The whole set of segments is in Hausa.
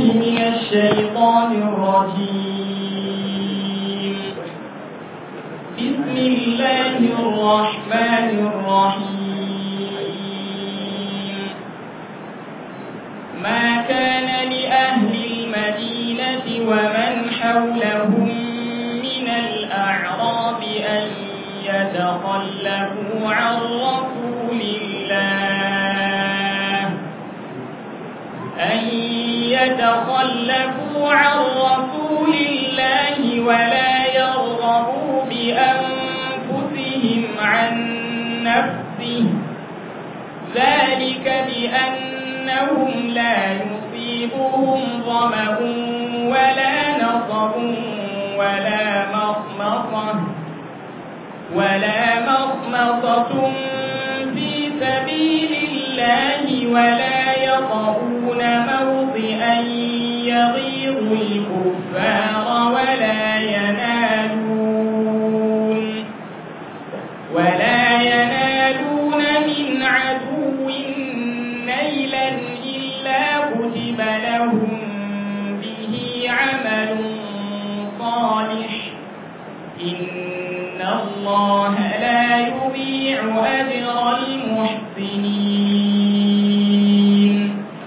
من الشيطان الرجيم بسم الله الرحمن الرحيم ما كان لأهل المدينة ومن حولهم من الأعراب أن يتخلفوا عن رسول الله أن يتخلفوا عن رسول الله ولا يرغبوا بأنفسهم عن نفسه ذلك بأنهم لا يصيبهم ظمأ ولا نصب ولا مخمصة ولا مخمصة في سبيل الله ولا يطعون موطئا يغيظ الكفار ولا ينالون ولا ينالون من عدو نيلا إلا كتب لهم به عمل صالح إن الله لا يضيع أجر المحسنين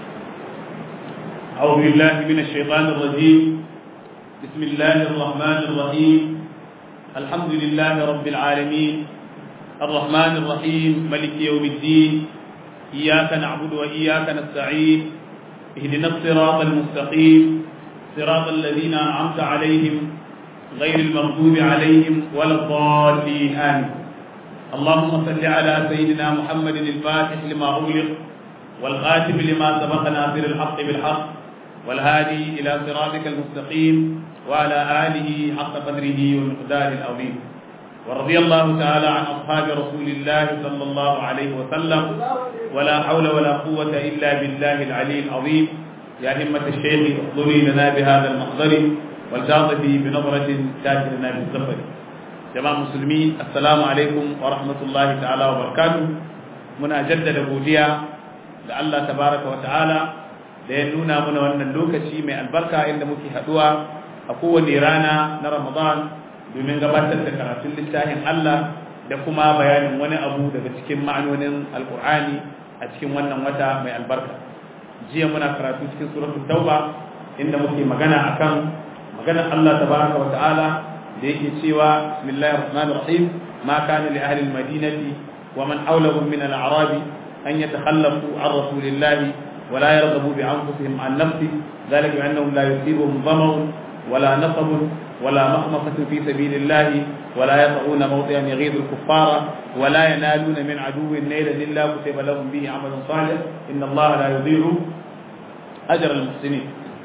أعوذ بالله من الشيطان الرجيم بسم الله الرحمن الرحيم الحمد لله رب العالمين الرحمن الرحيم ملك يوم الدين إياك نعبد وإياك نستعين اهدنا الصراط المستقيم صراط الذين أنعمت عليهم غير المغضوب عليهم ولا الضالين آمين اللهم صل على سيدنا محمد الفاتح لما أغلق والخاتم لما سبق ناصر الحق بالحق والهادي إلى صراطك المستقيم وعلى آله حق قدره ومقداره العظيم ورضي الله تعالى عن أصحاب رسول الله صلى الله عليه وسلم ولا حول ولا قوة إلا بالله العلي العظيم يا همة الشيخ احضري لنا بهذا المحضر والتعطفي بنظرة تاتي لنا بالسفر جماعة مسلمين السلام عليكم ورحمة الله تعالى وبركاته muna jaddada godiya da Allah tabaraka wa ta'ala da ya nuna mana wannan lokaci mai albarka inda muke haduwa a kowane rana na Ramadan domin gabatar da karatun littafin Allah da kuma bayanin wani abu daga cikin ma'anonin Alkur'ani a cikin wannan wata mai albarka jiya muna karatu cikin suratul Tauba inda muke magana akan maganar Allah tabaraka wa ta'ala da yake cewa bismillahir rahmanir rahim ma kana li ahli al-madinati wa man hawlahum min al-a'rabi أن يتخلفوا عن رسول الله ولا يرغبوا بأنفسهم عن نفسه ذلك بأنهم لا يصيبهم ظمأ ولا نصب ولا مخمصة في سبيل الله ولا يطعون موطئا يغيظ الكفار ولا ينالون من عدو نيلا إلا كتب لهم به عمل صالح إن الله لا يضيع أجر المحسنين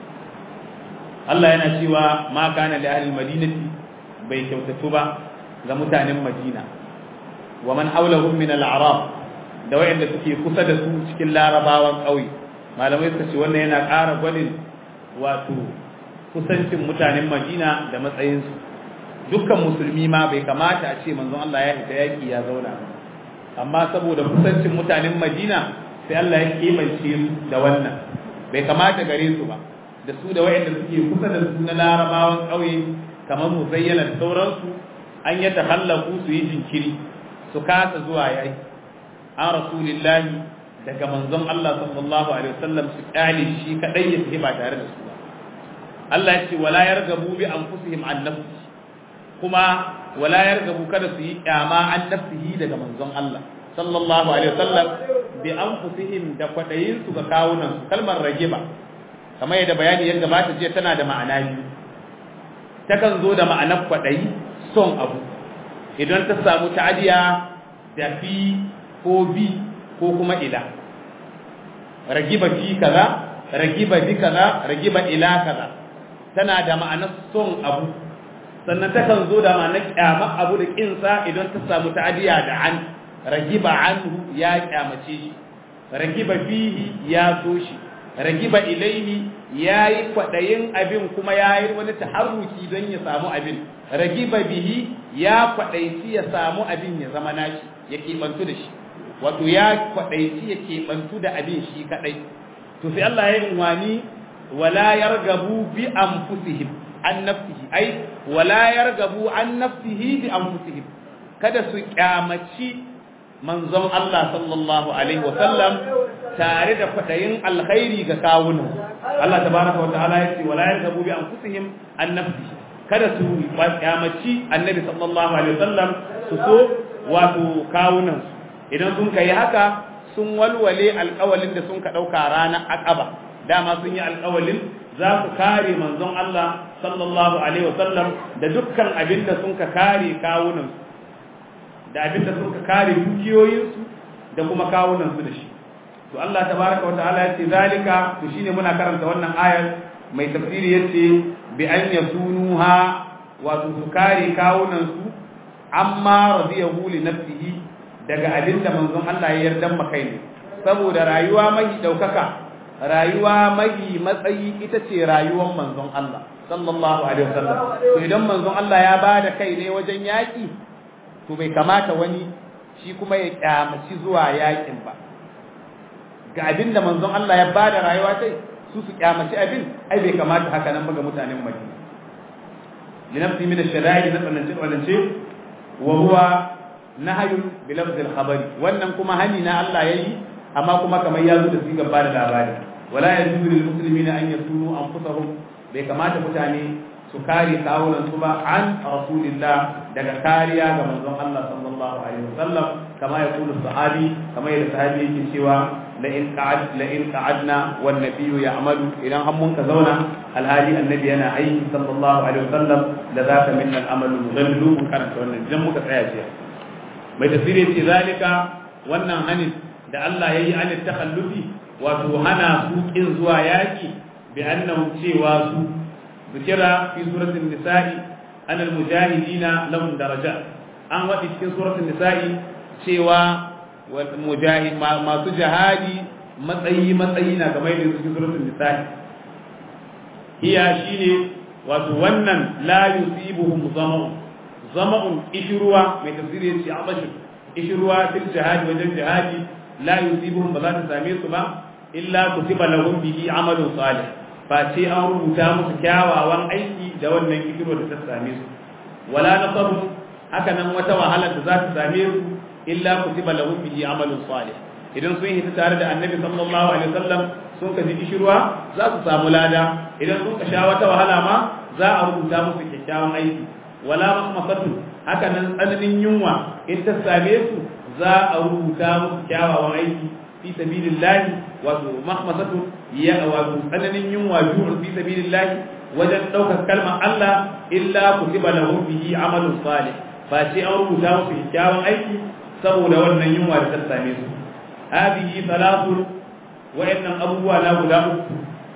الله ينشيوا ما كان لأهل المدينة بيكوتتبا لمتان مدينة ومن حولهم من الأعراب da wayanda suke kusa da su cikin larabawan ƙauye malamai suka ce wannan yana ƙara gwanin wato kusancin mutanen madina da matsayinsu dukkan musulmi ma bai kamata a ce manzon Allah ya fita yaƙi ya zauna amma saboda kusancin mutanen madina sai Allah ya kimance su da wannan bai kamata gare su ba da su da wayanda suke kusa da su na larabawan ƙauye kamar mu zayyana da sauransu an yi tahallaku su yi jinkiri su kasa zuwa yaƙi an rasulillahi daga manzon Allah sallallahu alaihi wasallam su kyale shi kadai ya tafi ba tare da su ba Allah ya ce wala yargabu bi anfusihim an nafsi kuma wala yargabu kada su yi kyama an nafsihi daga manzon Allah sallallahu alaihi wasallam bi anfusihim da kwadayin su ga kawunan su kalmar ragiba kamar yadda bayani ya gabata jiya tana da ma'ana biyu takan zo da ma'anar kwadayi son abu idan ta samu ta'adiya da fi ko bi ko kuma ila ragiba fi kaza ragiba bi kaza ragiba ila kaza tana da ma'anar son abu sannan takan zo da ma'anar kyama abu da kinsa idan ta samu ta'adiya da an ragiba anhu ya kyamace shi ragiba fihi ya so shi ragiba ilaihi ya yi kwaɗayin abin kuma ya yi wani taharruki don ya samu abin ragiba bihi ya kwaɗaici ya samu abin ya zama nashi ya keɓantu da shi wato ya kwaɗaici ya keɓantu da abin shi kaɗai to sai Allah ya yi wani wala yargabu bi anfusihim an nafsihi ai wala yargabu an nafsihi bi anfusihim kada su kyamaci manzon Allah sallallahu alaihi wa sallam tare da kwadayin alkhairi ga kawunan Allah tabaraka wa ta'ala yace wala yargabu bi anfusihim an nafsihi kada su kyamaci annabi sallallahu alaihi wa sallam su so wato kawunan idan sun kai haka sun walwale alƙawalin da sun ka ɗauka ranar aqaba dama sun yi alƙawalin za su kare manzon Allah sallallahu alaihi wasallam da dukkan abin da sun ka kare kawunan da abin da sun ka kare dukiyoyinsu da kuma kawunan su da shi to Allah tabaraka wa ta'ala ya ce zalika to shine muna karanta wannan ayar mai tafsiri yace bi an yasunuha wato su kare kawunan su amma radiyahu li nafsihi daga abin da manzon Allah ya yarda makai ne saboda rayuwa mai daukaka rayuwa mai matsayi ita ce rayuwar manzon Allah sallallahu alaihi wasallam to idan manzon Allah ya bada kai ne wajen yaki to bai kamata wani shi kuma ya kyamaci zuwa yakin ba ga abin da manzon Allah ya bada rayuwa sai su su kyamaci abin ai bai kamata haka nan ba ga mutanen Madina linafsi min ash-shada'i na tsanance tsanance wa huwa nahyun bi lafz al-khabari wannan kuma hani na Allah yayi amma kuma kamar ya zo da sigar ba da labari wala yajuzu lil muslimina an yasunu anfusahum bai kamata mutane su kare kawunan su ba an rasulillah daga kariya ga manzon Allah sallallahu alaihi wasallam kama ya kula sahabi kama yadda sahabi yake cewa la in qa'ad la in qa'adna wan nabiyyu ya'malu idan har mun ka zauna alhali annabi yana aiki sallallahu alaihi wasallam la zaka minna al-amalu mudallu mun karanta wannan idan muka tsaya jiya mai tafsiri ce zalika wannan hanin da Allah yayi an takhallufi wato hana su kin zuwa yaki bi annahum cewa su zikira fi suratul nisa'i an al-mujahidina lahum darajat an wadi cikin suratul nisa'i cewa wal mujahid masu jihadi matsayi matsayi na kamar yadda cikin suratul nisa'i hiya shine wato wannan la yusibuhum zama'un zama'un ishruwa mai tafsiri yace abashu ishruwa fil jihad wajen jihadi la yusibuhum ba za ta same su ba illa kutiba lahum bihi amalun salih fa ce an rubuta musu kyawawan aiki da wannan ishruwa da ta same su wala nasabu haka nan wata wahala da za ta same su illa kutiba lahum bihi amalun salih idan sun hita tare da annabi sallallahu alaihi wasallam sun ka ji ishruwa za su samu lada idan sun ka sha wata wahala ma za a rubuta musu kyakkyawan aiki wala mahmasatu haka nan tsananin yunwa in ta same su za a rubuta musu kyawawan aiki fi sabilillahi wato mahmasatu ya wato tsananin yunwa ju'un fi sabilillahi wajen daukar kalmar Allah illa kutiba lahum bihi amalun salih ba ce an rubuta musu kyakkyawan aiki saboda wannan yunwa da ta same su hadihi salatu wa'annan abubuwa na guda uku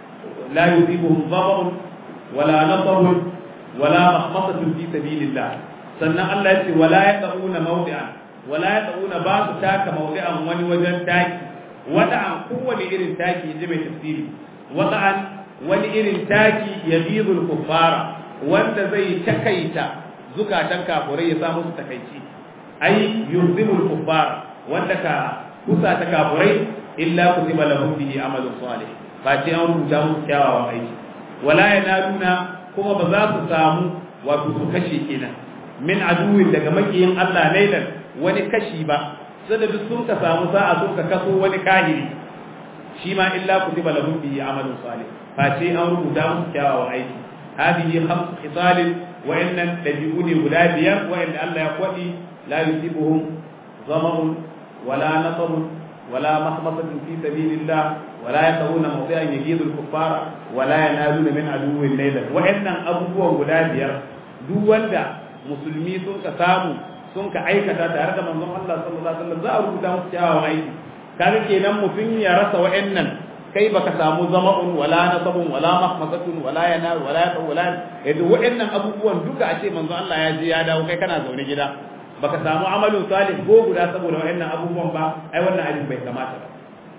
la yusibuhum dhabun wala nasabun wala mahmasatun fi sabilillah sannan Allah ya ce wala yaquna mawdi'an wala yaquna ba su taka mawdi'an wani wajen taki wada'an kowane irin taki inji mai tafsiri wada'an wani irin taki yabidul kuffara wanda zai takaita zukatan kafurai ya samu su takaici ai yuzimul kuffara wanda ka kusa ta kafurai illa kutiba lahum bihi amalun salih ba ce an rubuta musu kyawawan aiki wala yanaluna kuma ba za su samu wato su kashe kenan min aduwin daga makiyin Allah lailan wani kashi ba sai da duk sun ka samu sa'a sun ka kaso wani kahiri shi ma illa kutiba lahum bihi amalun salih fa ce an rubuta musu kyawawan aiki hadihi khamsu khisalin wa innan dabi'u ne guda biyar wa inda Allah ya kwadi la yusibuhum zama'un wala nasabun wala mahmasatin fi sabilillah wala yaquna mawdi'an yajidu al-kuffara wala yanaluna min aduwwin laylan wa innan abubuwan guda biyar duk wanda musulmi sun ka samu sun ka aikata tare da manzon Allah sallallahu alaihi wasallam za a rubuta musu kyawawan aiki kaga kenan mutum ya rasa wa'annan kai baka samu zama'un wala nasabun wala mahmasatun wala yana wala yaqu wala yadda wa'annan abubuwan duka a ce manzon Allah ya je ya dawo kai kana zaune gida baka samu amalin salih ko guda saboda wa'annan abubuwan ba ai wannan abin bai kamata ba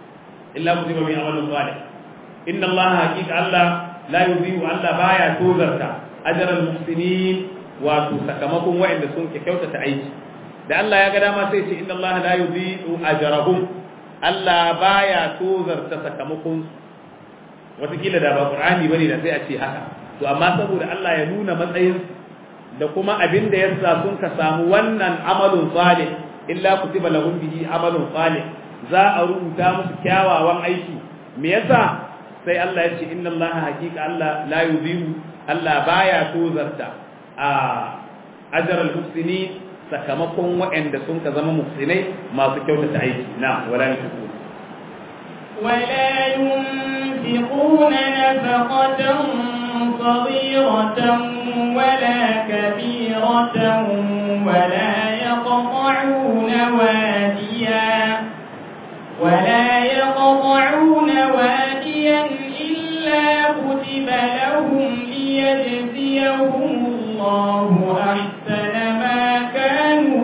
illa kutiba min amalin salih inna Allah haqiqa Allah la yudhi'u Allah baya tozarta ajral muhsinin wato sakamakon wa'anda sun ke kyautata aiki da Allah ya ga dama sai ce inna Allah la yudhi'u ajrahum Allah baya tozarta sakamakon watakila da ba qur'ani bane da sai a ce haka to amma saboda Allah ya nuna matsayin da kuma abin da yasa sun ka samu wannan amalun salih illa kutiba lahum bihi amalun salih za a rubuta musu kyawawan aiki me yasa sai Allah ya ce inna Allah haqiqa Allah la yudhi'u Allah baya tozarta a ajral muhsinin sakamakon waɗanda sun ka zama muhsinai masu kyautata aiki na wala yunfiqun ولا ينفقون نفقة صغيرة ولا كبيرة ولا يقطعون واديا ولا يقطعون واديا إلا كتب لهم ليجزيهم الله أحسن ما كانوا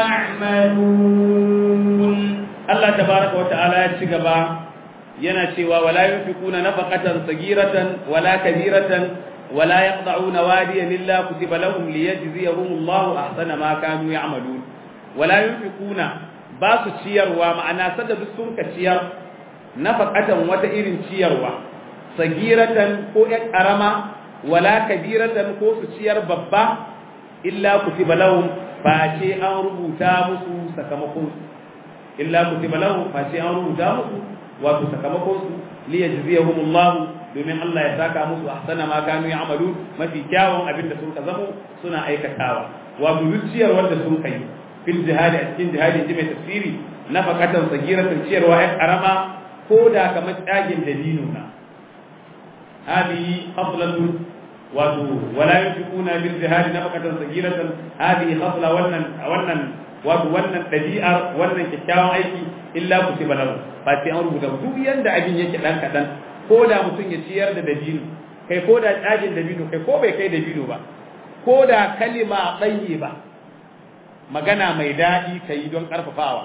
يعملون Allah tabaraka wa ta'ala ya ci gaba yana cewa wala yunfiquna nafaqatan sagiratan wala kabiratan wala yaqta'una wadiyan illa kutiba lahum liyajziyahum Allahu ahsana ma kanu ya'malun wala yunfiquna ba su ciyarwa ma'ana sadda duk sun ka ciyar nafaqatan wata irin ciyarwa sagiratan ko ƴan karama wala kabiratan ko su ciyar babba illa kutiba lahum fa ce an rubuta musu sakamakon illa kutiba lahum fa ce an rubuta musu wato sakamakon su li yajziyahumullah domin Allah ya saka musu ahsana ma kanu ya'malu mafi kyawun abin da sun ka zamo suna aikatawa wato zuciyar wanda sun kai fil jihadi a cikin jihadi ji mai tafsiri nafaqatan sagiratan ciyarwa ya karama ko da kamar tsagin dalilo na hadi khaflatun wato wala yunfiquna bil jihadi nafaqatan sagiratan hadi khafla wannan wannan wato wannan ɗabi'ar wannan kyakkyawan aiki illa ku ci balahu ba sai an rubuta duk yanda abin yake dan kadan ko da mutum ya ciyar da dabino kai ko da tsagin dabino kai ko bai kai dabino ba ko da kalima tsaye ba magana mai daɗi ka yi don ƙarfafawa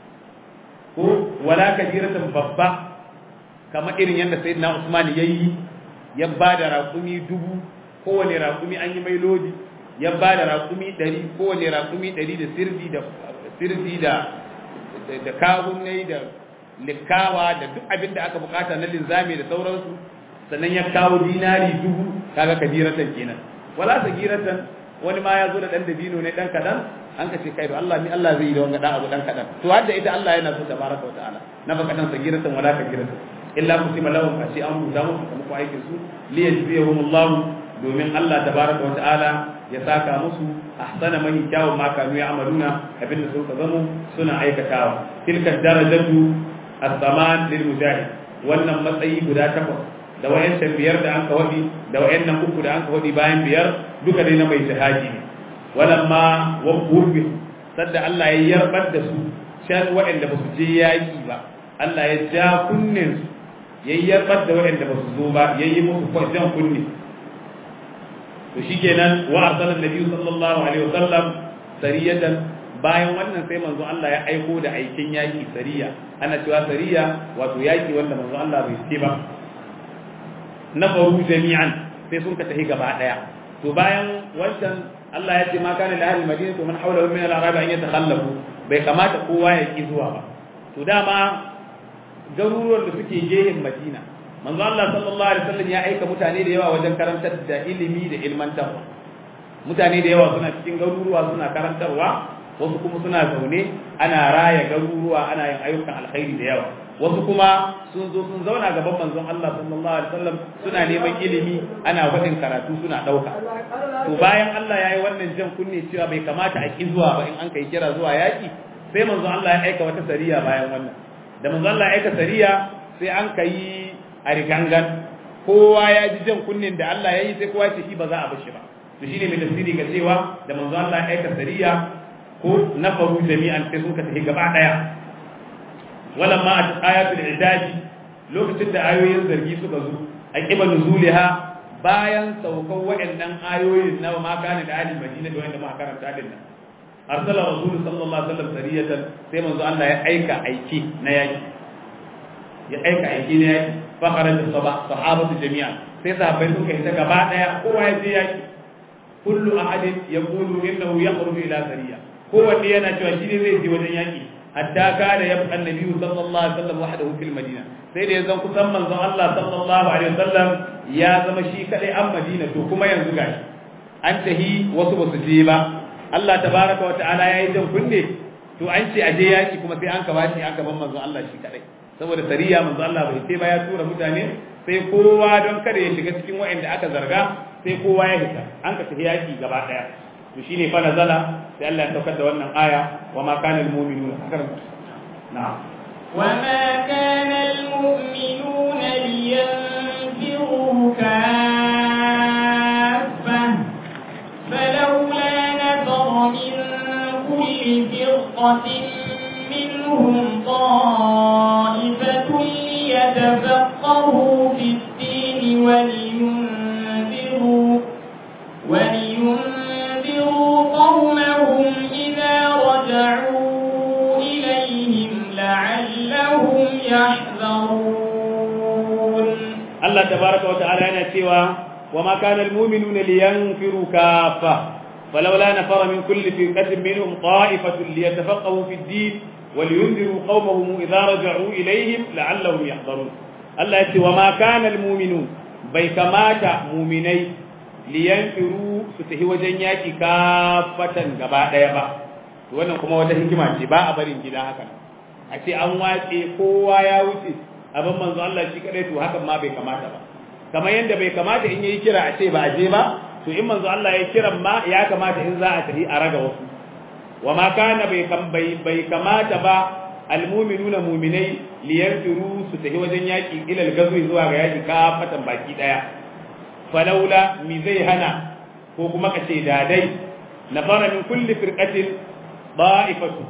ko wala kabiratan babba kamar irin yadda sayyidina Usman ya yi ya ba da raƙumi dubu kowane raƙumi an yi mai lodi ya ba da raƙumi ɗari kowane raƙumi ɗari da sirdi da sirdi da da kawunai da likawa da duk abin da aka bukata na linzami da sauransu sannan ya kawo dinari dubu kaga kabiratan kenan wala sagiratan wani ma ya zo da dan dabino ne dan kadan an ka ce kai da Allah ni Allah zai yi da wanga dan abu dan kadan to hadda ita Allah yana so tabaraka wa ta'ala na baka dan sagiratan wala kabiratan illa kutiba lahum fa shi an rubuta musu kuma ko aikin su li yajziyahumullahu domin Allah tabaraka wa ta'ala ya saka musu ahsana mahi kyawun ma kanu ya amaluna abinda sun ka zamo suna aikatawa tilka darajatu as-saman lil mujahid wannan matsayi guda takwas da wayancan biyar da an ka wadi da wayannan uku da an ka wadi bayan biyar duka dai na mai jihadi ne walamma wa qurbi sadda Allah ya yarbar da su shan wayanda ba su je yaki ba Allah ya ja kunnen su yayyarbar da wayanda ba su zo ba yayi musu jan kunne to shikenan wa arsala annabi sallallahu alaihi wasallam sariyatan bayan wannan sai manzo Allah ya aiko da aikin yaki sariya ana cewa sariya wato yaki wanda manzo Allah bai ce ba na faru jami'an sai sun ka tafi gaba daya to bayan wancan Allah ya ce ma kana li ahli madina to man hawla min al-arab an yatakhallafu bai kamata kowa ya ki zuwa ba to dama garuruwan da suke gehen Madina manzo Allah sallallahu alaihi wasallam ya aika mutane da yawa wajen karantar da ilimi da ilmantarwa mutane da yawa suna cikin garuruwa suna karantarwa wasu kuma suna zaune ana raya garuruwa ana yin ayyukan alkhairi da yawa wasu kuma sun zo sun zauna gaban manzon Allah sallallahu alaihi wasallam suna neman ilimi ana faɗin karatu suna ɗauka to bayan Allah ya yi wannan jan kunne cewa bai kamata a ki zuwa ba in an kai kira zuwa yaƙi sai manzon Allah ya aika wata sariya bayan wannan da manzon Allah ya aika sariya sai an kai a rigangan kowa ya ji jan kunnen da Allah ya yi sai kowa ce shi ba za a bar shi ba to shine mai tafsiri ga cewa da manzo Allah ya aika sariya ko nafaru jami'an sai sun ka tafi gaba daya walamma at ayatul idadi lokacin da ayoyin zargi suka zo aqiba nuzuliha bayan saukan waɗannan ayoyin na ma kana da ahli madina da wanda ma karanta din nan arsala rasul sallallahu alaihi wasallam sariyatan sai manzo Allah ya aika aiki na yaki ya aika aiki na yaki fakharar da sahabatu jami'a sai sahabbai suka yi ta gaba daya kowa ya je yaki kullu ahadin yaqulu innahu yakhruju ila sariya kowanne yana cewa shi ne zai je wajen yaki hatta kana yabqa annabi sallallahu alaihi wasallam wahdahu fil madina sai da yanzu kusan manzon Allah sallallahu alaihi wasallam ya zama shi kadai an madina to kuma yanzu gashi an tahi wasu basu je ba Allah tabaraka wa ta'ala yayi jan kunne to an ce aje yaki kuma sai an kaba shi aka ban manzon Allah shi kadai saboda sariya manzon Allah bai sai ba ya tura mutane sai kowa don kada ya shiga cikin waɗanda aka zarga sai kowa ya hita an ka tafi yaki gaba daya to shine fa nazala sai Allah ya saukar da wannan aya wa ma kana al mu'minuna na'am وما كان المؤمنون لينفروا كافة فلولا نفر من كل فرقة منهم طائفة ليتفقهوا في الدين ولينذروا ولينذروا قومهم إذا رجعوا إليهم لعلهم يحذرون الله تبارك وتعالى ينتوى وما كان المؤمنون لينفروا كافة فلولا نفر من كل فرقة منهم طائفة ليتفقهوا في الدين ولينذروا قومهم إذا رجعوا إليهم لعلهم يحذرون الله يقول وما كان المؤمنون بيكمات مؤمني لينفروا ستهي وجنياك كافة gaba ɗaya ba wannan kuma wata hikima ce ba a barin gida haka a ce an watse kowa ya wuce abin manzo Allah shi kadai to hakan ma bai kamata ba kamar yadda bai kamata in yayi kira a ce ba a je ba to in manzo Allah ya kiran ma ya kamata in za a tafi a raga wasu wa ma kana bai bai kamata ba almu'minuna mu'minai liyanfiru su tafi wajen yaki ila al-gazwi zuwa ga yaki kafatan baki daya falaula mi zai hana ko kuma kace dadai nafara min kulli firqatin da'ifatu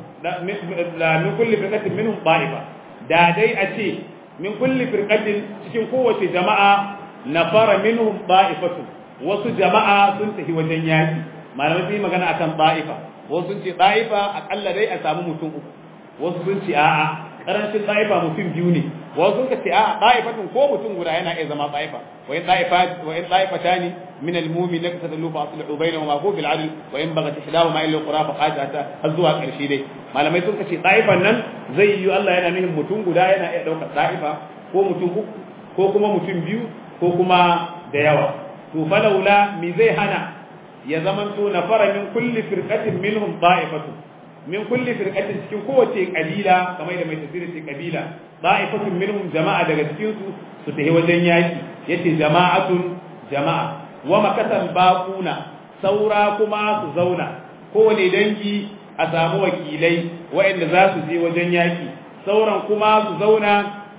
la min kulli firqatin minhum da'ifa dadai a ce min kulli firqatin cikin kowace jama'a nafara minhum da'ifatu wasu jama'a sun tafi wajen yaki malamai sun yi magana akan da'ifa wasu sun ce da'ifa akalla dai a samu mutum uku wasu sun ce a'a karancin da'ifa mutum biyu ne wasu sun ce a'a da'ifatun ko mutum guda yana iya zama da'ifa wa in da'ifat wa in da'ifatani min al-mu'min laka tadallu fa aslihu bainahuma ko bil adl wa in bagat ihdahuma illa qura fa qatata har zuwa karshe dai malamai sun ce da'ifan nan zai yi Allah yana nufin mutum guda yana iya daukar da'ifa ko mutum uku ko kuma mutum biyu ko kuma da yawa to falaula mi zai hana ya zamanto na fara min kulli firqatin minhum da'ifatu min kulli firqatin cikin kowace kabila kamar da mai tafsiri ce kabila da'ifatun minhum jama'a daga cikin su su tafi wajen yaki yace jama'atun jama'a wa makatan baquna saura kuma su zauna kowane dangi a samu wakilai waɗanda za su je wajen yaki sauran kuma su zauna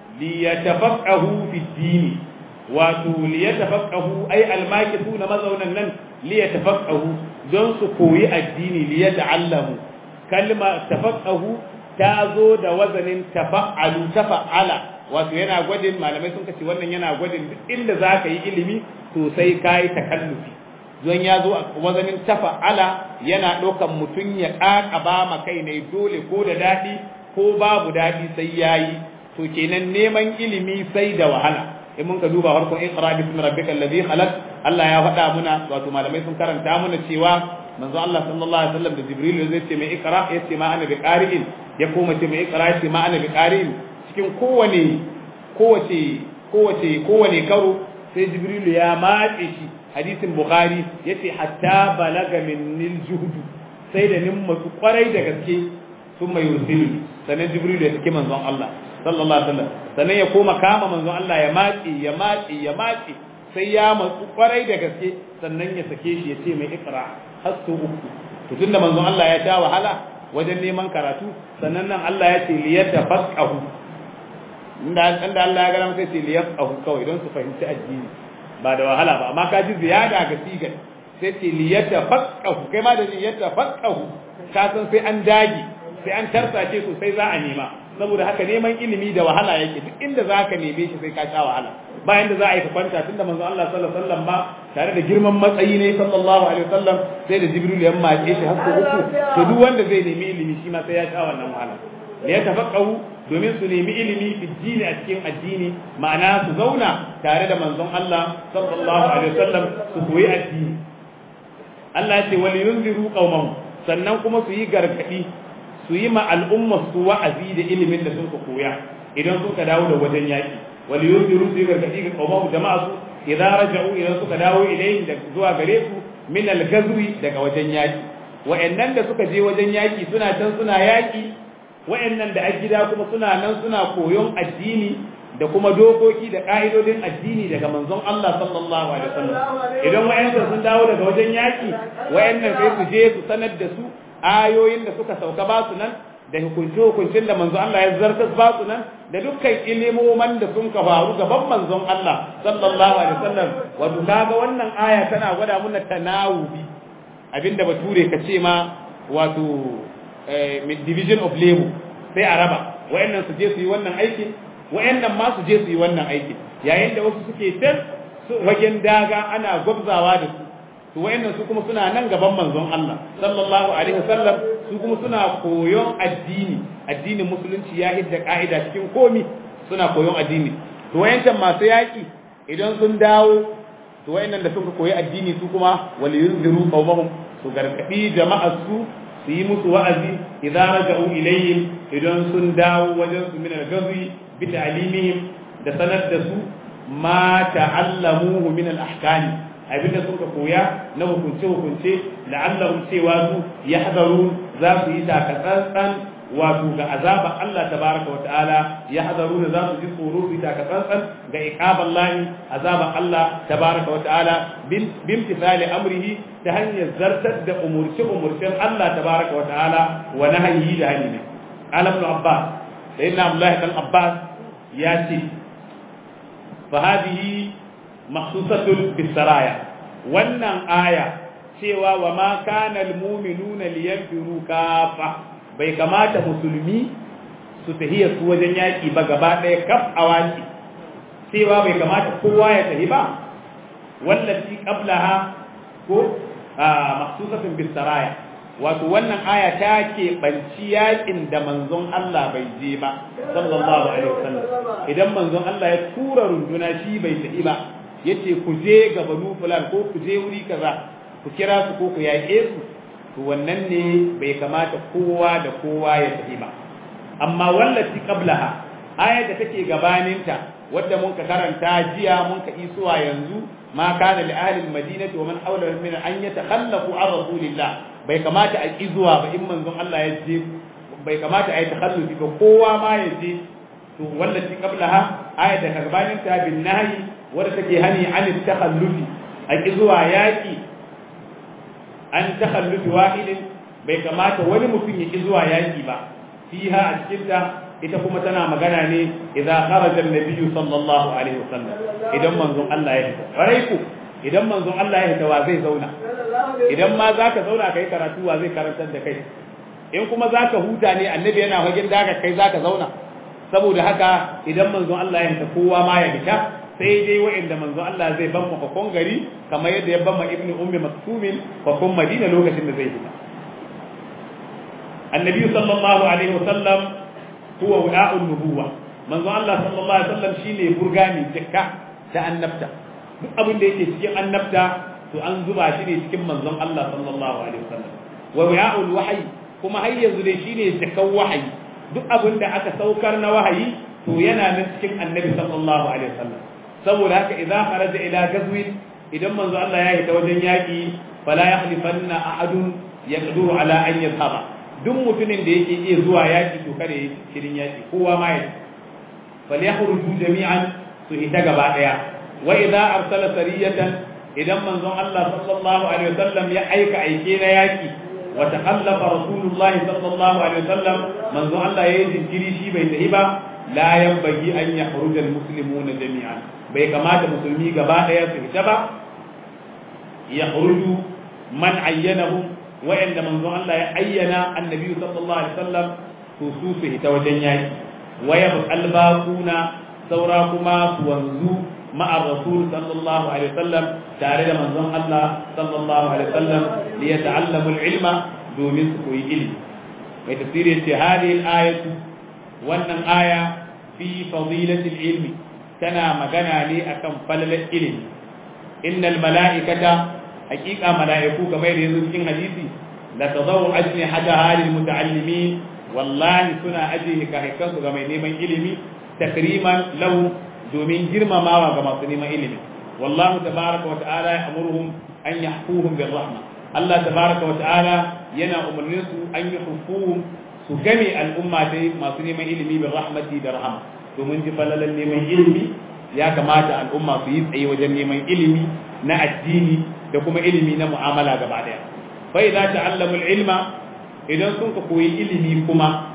liyatafaqahu fi dini wato liyatafaqahu ay almakithuna mazaunan nan liyatafaqahu don su koyi addini liyata'allamu kalma tafaqahu ta zo da wazanin tafa'alu tafa'ala wato yana gwadin malamai sun kace wannan yana gwadin duk inda zaka yi ilimi to sai kai takallufi don ya zo a wazanin tafa'ala yana ɗaukan mutum ya ƙaƙaba ma kai ne dole ko da daɗi ko babu daɗi sai yayi to kenan neman ilimi sai da wahala in mun ka duba farkon iqra bismi rabbikal ladhi khalaq Allah ya faɗa muna wato malamai sun karanta muna cewa manzo Allah sallallahu alaihi wasallam da Jibril zai ce mai iqra ya ce ma ana bi qari'in ya koma ce mai iqra ya ce ma ana bi qari'in cikin kowane kowace kowace kowane karo sai Jibril ya matse shi hadisin Bukhari yace hatta balaga minnil juhdu sai da nin matsu kwarai da gaske sun mai yusilu sannan Jibril ya saki manzon Allah sallallahu alaihi wasallam sannan ya koma kama manzon Allah ya matsi ya matsi ya matsi sai ya matsu kwarai da gaske sannan ya sake shi ya ce mai ikra har su uku to tunda manzon Allah ya sha wahala wajen neman karatu sannan nan Allah ya ce liyatafaqahu inda inda Allah ya ga sai ce liyafqahu kawai don su fahimci addini ba da wahala ba amma ka ji ziyada ga sigar sai ce liyatafaqahu kai ma da liyatafaqahu ka san sai an dage sai an tarsace sosai za a nema saboda haka neman ilimi da wahala yake duk inda za ka neme shi sai ka sha wahala bayan da za a yi kwanta tunda manzo Allah sallallahu alaihi wasallam ma tare da girman matsayi ne sallallahu alaihi wasallam sai da Jibril ya mace shi har uku to duk wanda zai nemi ilimi shi ma sai ya sha wannan wahala da ya tafaqahu domin su nemi ilimi fi dini a cikin addini ma'ana su zauna tare da manzon Allah sallallahu alaihi wasallam su koyi addini Allah ya ce wal yunziru qaumahum sannan kuma su yi gargadi su su yi ma al'umma su wa'azi da ilimin da sun ka koya idan sun ka dawo da wajen yaki wal yunziru su gargadi ga qawmu jama'a su idan raja'u idan suka dawo ilayhim da zuwa gare su min al-ghazwi daga wajen yaki wa'annan da suka je wajen yaki suna can suna yaki wa'annan da a gida kuma suna nan suna koyon addini da kuma dokoki da ka'idodin addini daga manzon Allah sallallahu alaihi wasallam idan wa'annan sun dawo daga wajen yaki wa'annan sai su je su sanar da su ayoyin da suka sauka ba su nan da hukunce hukuncin da manzon Allah ya zartas ba su nan da dukkan ilimoman da sun ka faru gaban manzon Allah sallallahu alaihi wasallam wato kaga wannan aya tana gwada muna tanawubi abinda bature ka ce ma wato division of labor sai a raba wayannan su je su yi wannan aikin wayannan ma su je su yi wannan aikin yayin da wasu suke can wajen daga ana gwabzawa da su to wayannan su kuma suna nan gaban manzon Allah sallallahu alaihi wasallam su kuma suna koyon addini addinin musulunci ya hidda ka'ida cikin komi suna koyon addini to wayancan masu yaki idan sun dawo to wayannan da suka koyi addini su kuma wal yunziru qawmahum su gargadi jama'ar su su yi musu wa'azi idan raja'u ilayhim idan sun dawo wajen su min al-gazi bi ta'limihim da sanar da su ma ta'allamuhu min al-ahkami abinda suka koya na hukunce hukunce la'allahum cewa su yahzarun za su yi takatsantsan wato ga azaba Allah tabaraka wata'ala yahzaruna za su ji tsoro su yi takatsantsan ga iqaban lahi azaba Allah tabaraka wata'ala bimtisali amrihi ta hanyar zartar da umurce umurcen Allah tabaraka wata'ala wa nahyihi da hani ne alam ibn abbas sayyidina abdullah dan abbas ya ce fa hadhihi makhsusatun bisaraya wannan aya cewa wa ma kana almu'minuna liyanfiru kafa bai kamata musulmi su tahiya su wajen yaki ba gaba ɗaya kaf awaki cewa bai kamata kowa ya tahi ba wallati qablaha ko makhsusatun bisaraya wato wannan aya ta ke banci yakin da manzon Allah bai je ba sallallahu alaihi wasallam idan manzon Allah ya tura runduna shi bai tafi ba yace ku je ga banu fulan ko ku je wuri kaza ku kira su ko ku yaƙe su to wannan ne bai kamata kowa da kowa ya tafi ba amma wallati qablaha ayar da take gabaninta wadda mun ka karanta jiya mun ka isuwa yanzu ma kana li ahli almadinati wa man hawla min an yatakhallafu an rasulillah bai kamata a ki zuwa ba in manzon Allah ya je bai kamata a yi takhallufi ba kowa ma ya je to wallati qablaha ayar da ka gabaninta bin nahyi wadda take hani an takhallufi a ki zuwa yaki an takhallufi wahidin bai kamata wani mutum ya ki zuwa yaki ba fiha a cikin ta ita kuma tana magana ne idan kharaja an-nabiyyu sallallahu alaihi wasallam idan manzon Allah ya fita farai ku idan manzon Allah ya fita wa zai zauna idan ma zaka zauna kai karatu wa zai karantar da kai in kuma zaka huta ne annabi yana fagen daga kai zaka zauna saboda haka idan manzon Allah ya fita kowa ma ya fita sai dai wa'inda manzon Allah zai ban mu fakon gari kamar yadda ya ban ma ibnu ummi maktumin fakon madina lokacin da zai fita annabi sallallahu alaihi wasallam huwa wa'a'un nubuwa manzo Allah sallallahu alaihi wasallam shine burgani tikka ta annabta duk abin da yake cikin annabta to an zuba shi ne cikin manzon Allah sallallahu alaihi wasallam wa wa'a'ul wahyi kuma har yanzu dai shine tikkan wahayi duk abin da aka saukar na wahayi to yana nan cikin annabi sallallahu alaihi wasallam saboda haka idza kharaja ila gazwin idan manzo Allah ya hita wajen yaki fala yahlifanna ahadun yaqduru ala an yadhhaba duk mutumin da yake iya zuwa yaki to kada ya shirin yaki kowa ma ya fal yakhruju jami'an su ita gaba daya wa idza arsala sariyatan idan manzon Allah sallallahu alaihi wasallam ya aika aike na yaki wa taqallafa rasulullah sallallahu alaihi wasallam manzon Allah yayi jinkiri shi bai tahi ba la yanbaghi an yakhruja almuslimuna jami'an bai kamata musulmi gaba daya su fita ba yakhruju man ayyanahum wa'anda manzo Allah ya ayyana annabi sallallahu alaihi wasallam to su su hita wajen yaki waya albaquna saura kuma su wanzu ma'a rasul sallallahu alaihi wasallam tare da manzon Allah sallallahu alaihi wasallam li yata'allamu al-ilma domin su koyi ilimi mai tafsiri ce hadhihi al-ayatu wannan aya fi fadilati al-ilmi tana magana ne akan falalar ilimi innal mala'ikata haqiqa mala'iku kamar da yanzu cikin hadisi la tadawu ajnihataha lil muta'allimin wallahi suna ajiye hikahikan su ga mai neman ilimi takriman lahu domin girmamawa ga masu neman ilimi wallahu tabaraka wa ta'ala ya'muruhum an yahfuhum bir rahma Allah tabaraka wa ta'ala yana umarnin su an yahfuhum su game al'umma dai masu neman ilimi bir rahmati da rahama domin ji falalan neman ilimi ya kamata al'umma su yi tsaye wajen neman ilimi na addini da kuma ilimi na mu'amala gaba daya fa idza ta'allamu al-ilma idan sun ka koyi ilimi kuma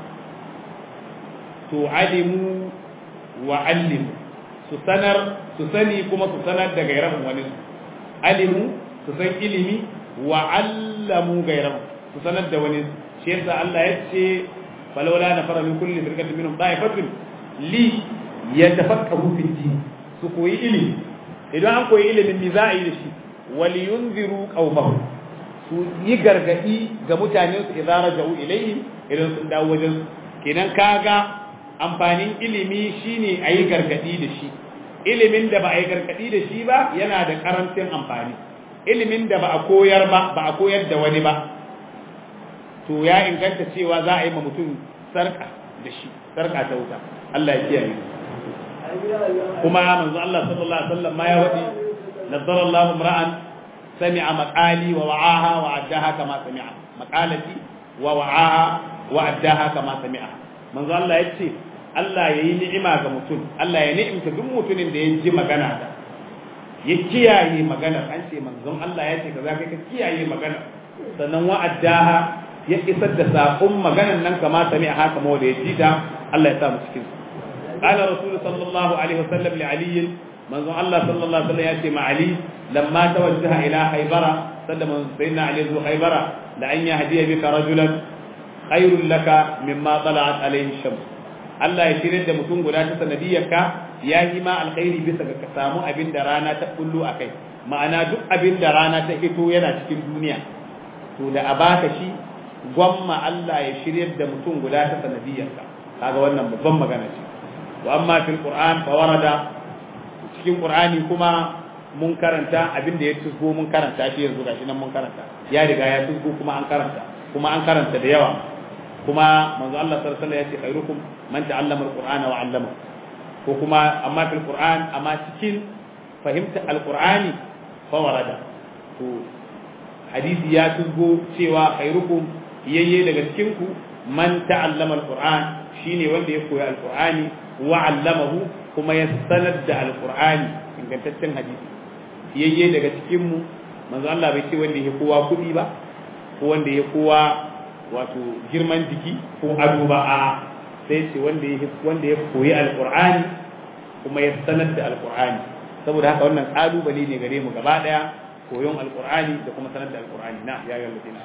to alimu wa allimu su sanar su sani kuma su sanar da gairahu wani su alimu su san ilimi wa allamu gairahu su sanar da wani shi yasa Allah ya ce falawla na fara min kulli firqatin minhum da'ifatun li yatafaqahu fi din su koyi ilimi idan an koyi ilimin mi za a yi da shi wal yunziru qaumahum su yi gargadi ga mutanen su idan raja'u ilayhim idan sun dawo wajen kenan kaga amfanin ilimi shine a yi gargadi da shi ilimin da ba a yi gargadi da shi ba yana da karancin amfani ilimin da ba a koyar ba ba a koyar da wani ba to ya inganta cewa za a yi ma mutum sarka da shi sarka ta wuta Allah ya kiyaye kuma manzo Allah sallallahu alaihi wasallam ma ya wadi nazzara Allahu imra'an sami'a maqali wa wa'aha wa addaha kama sami'a maqalati wa wa'aha wa addaha kama sami'a manzo Allah ya ce Allah ya yi ni'ima ga mutum Allah ya ni'imta duk mutumin da ya ji magana da ya kiyaye magana an ce manzon Allah ya ce kaza kai ka kiyaye magana sannan wa'addaha ya isar da sakon maganan nan kama sami haka ma da ya ji ta Allah ya sa mu cikin قال رسول صلى الله عليه وسلم لعلي manzon Allah sallallahu alaihi wasallam ya ce ma Ali lamma tawajjaha ila Khaybara sallama sayyidina Ali zuwa Khaybara la an yahdiya bika rajulan khairul laka mimma tala'at alayhi shams Allah ya shirye da mutum guda ta sanadiyarka ya yi ma alkhairi bisa ga ka samu abin da rana ta kullu akai ma'ana duk abin da rana ta fito yana cikin duniya to da a baka shi gwamma Allah ya shirye da mutum guda ta sanadiyarka kaga wannan babban magana ce wa amma fil qur'an fa warada cikin qur'ani kuma mun karanta abin da ya tusgo mun karanta shi yanzu gashi nan mun karanta ya riga ya tusgo kuma an karanta kuma an karanta da yawa kuma manzo Allah sallallahu alaihi wasallam ya ce khairukum man ta'allama alqur'ana wa 'allama ko kuma amma fil qur'an amma cikin fahimta alqur'ani fa warada to hadisi ya tusgo cewa khairukum yayye daga cikin ku man ta'allama alqur'an shine wanda ya koyi alqur'ani wa 'allamahu kuma ya sanar da alqur'ani ingantaccen hadisi yayye daga cikin mu manzo Allah bai ce wanda ya kowa kudi ba ko wanda ya kowa wato girman jiki ko ado ba a sai ce wanda ya wanda ya koyi alqur'ani kuma ya sanar da alqur'ani saboda haka wannan kalubale ne gare mu gaba daya koyon alqur'ani da kuma sanar da alqur'ani na ya ga ladina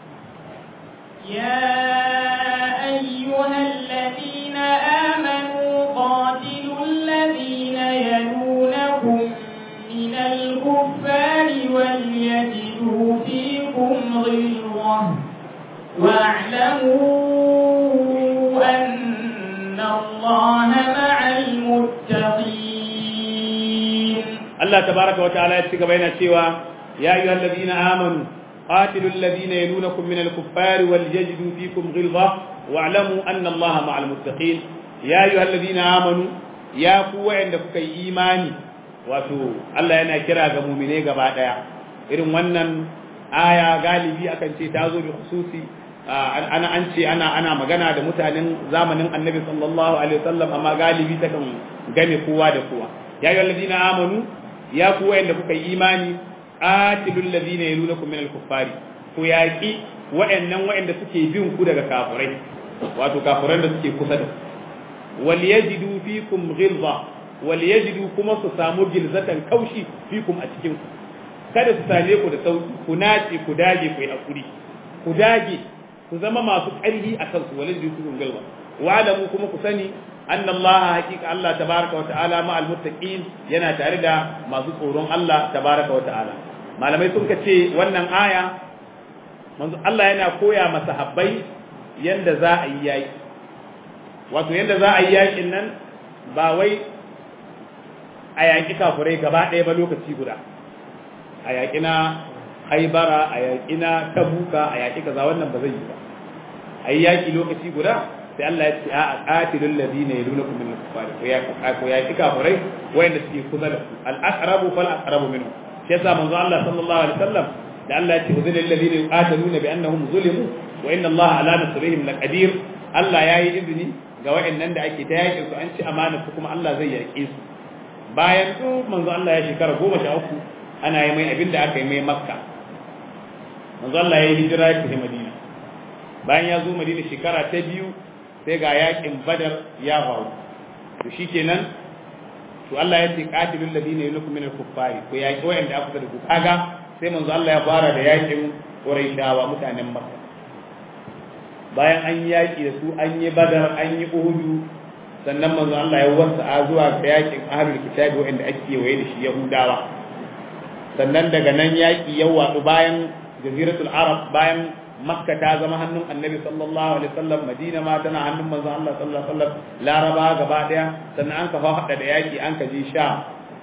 يا أيها الذين آمنوا قاتلوا الذين يلونكم من الكفار وليجدوا فيكم غلظة واعلموا أن الله مع المتقين الله تبارك وتعالى يتسك بين سوى يا أيها الذين آمنوا قاتلوا الذين يلونكم من الكفار وليجدوا فيكم غلظة واعلموا أن الله مع المتقين يا أيها الذين آمنوا يا قوة عندك إيماني wato Allah yana kira ga mumine gaba daya irin wannan aya galibi akan ce ta zo bi khususi ana an ce ana ana magana da mutanen zamanin Annabi sallallahu alaihi wasallam amma galibi ta kan game kowa da kowa ya ayyuhal ladina amanu ya ku wayanda kuka yi imani atilul ladina yalunakum min al-kuffari ku yaki wayannan wayanda suke bin ku daga kafirai wato kafiran da suke kusa da wal yajidu fikum ghilza wal yajidu kuma su samu gilzatan kaushi fikum a cikin ku kada su same ku da sauki ku nace ku dage ku yi hakuri ku dage ku zama masu ƙarfi a kansu wal yajidu fikum ghilza wa alamu kuma ku sani anna Allah haqiqa Allah tabaraka wa ta'ala ma al muttaqin yana tare da masu tsoron Allah tabaraka wa ta'ala malamai sun ce wannan aya manzo Allah yana koya masa habbai yanda za a yi yaki wato yanda za a yi yakin nan ba wai a yaƙi kafurai gaba ɗaya ba lokaci guda a yaƙi na haibara a yaƙi na tabuka a yaƙi kaza wannan ba zai yi ba ayi yaki lokaci guda sai Allah ya ce a qatilul ladina yalunakum min al-kuffar ko ya ko ya kika furai wayanda suke kusa da ku al-aqrabu fal aqrabu minhum shi yasa manzo Allah sallallahu alaihi wasallam da Allah ya ce udhil ladina yuqatiluna bi annahum zulimu wa inna Allah ala nasrihim laqadir Allah yayi izini ga wayannan da ake ta yakin su an ci amana su kuma Allah zai yake su bayan su manzo Allah ya shekara 13 ana yi mai abin da aka yi mai Makka manzo Allah ya yi hijira ya tafi Madina bayan ya zo Madina shekara ta biyu sai ga yakin badar ya faru to shikenan to Allah ya ce qatilul ladina yulukum minal kuffari ko yaki wayanda aka da ku kaga sai manzo Allah ya fara da yakin Quraishawa mutanen Makka bayan an yaki da su an yi badar an yi Uhud sannan manzo Allah ya wasa zuwa ga yakin ahlul kitabi wayanda ake waye da shi Yahudawa sannan daga nan yaki ya watsu bayan jaziratul arab bayan makka ta zama hannun annabi sallallahu alaihi wasallam madina ma tana hannun manzon Allah sallallahu alaihi wasallam laraba gaba daya sannan an kafa hada da yaki an ka je sham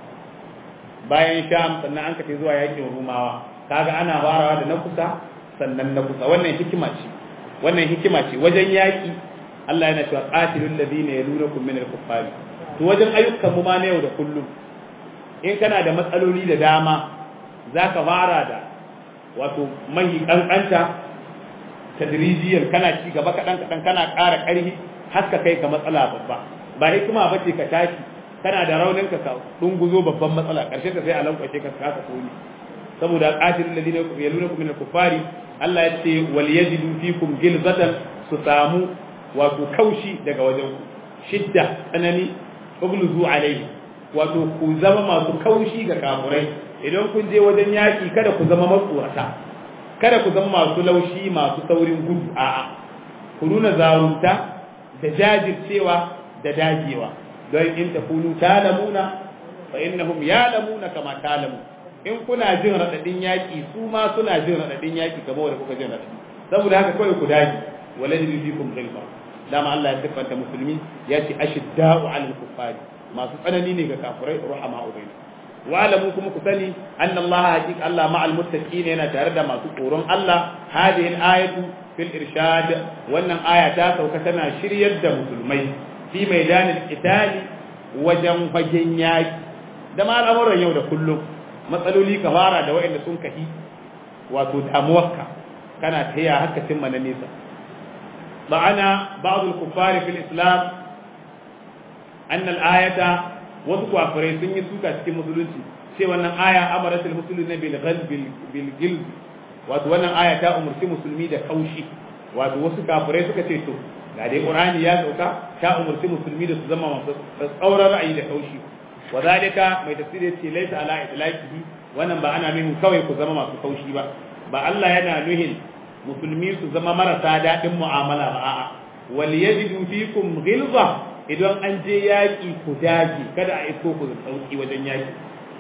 bayan sham sannan an ka je zuwa yakin rumawa kaga ana farawa da na kusa sannan na kusa wannan hikima ce wannan hikima ce wajen yaki Allah yana cewa qatilul ladina yalunakum min al-kuffari to wajen ayyukan mu ma na yau da kullum in kana da matsaloli da dama zaka fara da wato mai kankanta tadrijiyar kana ci gaba kaɗan kaɗan kana ƙara ƙarfi har ka kai ka matsala babba ba hikima ba ce ka tashi kana da raunin ka dunguzo babban matsala ƙarshen ka sai a lankwashe ka kasa tsoni saboda qatilul ladina yalunakum min al-kuffari Allah ya ce wal yajidu fikum gilzatan su samu wato kaushi daga wajen ku shidda tsanani ugluzu alaihi wato ku zama masu kaushi ga kafurai idan kun je wajen yaki kada ku zama matsorata kada ku zama masu laushi masu saurin gudu a'a ku nuna zarunta da jajircewa da dagewa don in takunu talamuna fa innahum yalamuna kama talamu in kuna jin radadin yaki su ma suna jin radadin yaki kamar wanda kuka jin radadi saboda haka kawai ku dage walajidu fikum ghilfa dama Allah ya siffanta musulmi ya ce ashidda'u 'alal kuffari masu tsanani ne ga kafirai ruhama'u bainahum wa'lamu kuma ku sani anna Allah haqiqa Allah ma'al muttaqin yana tare da masu tsoron Allah hadhihi al-ayatu fil irshad wannan aya ta sauka tana shiryar da musulmai fi maidanil qitali wajen fagen yaki da ma al'amuran yau da kullum matsaloli ka fara da waɗanda sun kahi wato damuwarka kana taya haka cimma na nesa ma'ana ba'd al-kuffar fil islam anna al-ayata wasu kwafirai sun yi suka cikin musulunci ce wannan aya amaratul muslimina bil ghalb bil gilb wato wannan aya ta umurci musulmi da kaushi wato wasu kafirai suka ce to ga dai qur'ani ya sauka ta umurci musulmi da su zama masu tsauran ra'ayi da kaushi wa zalika mai tafsiri ce laysa ala itlaqihi wannan ba ana nuhin kawai ku zama masu kaushi ba ba Allah yana nuhin musulmi su zama marasa daɗin mu'amala ba a'a wal yajidu fikum ghilza idan an je yaƙi ku dage kada a isko ku sauki wajen yaƙi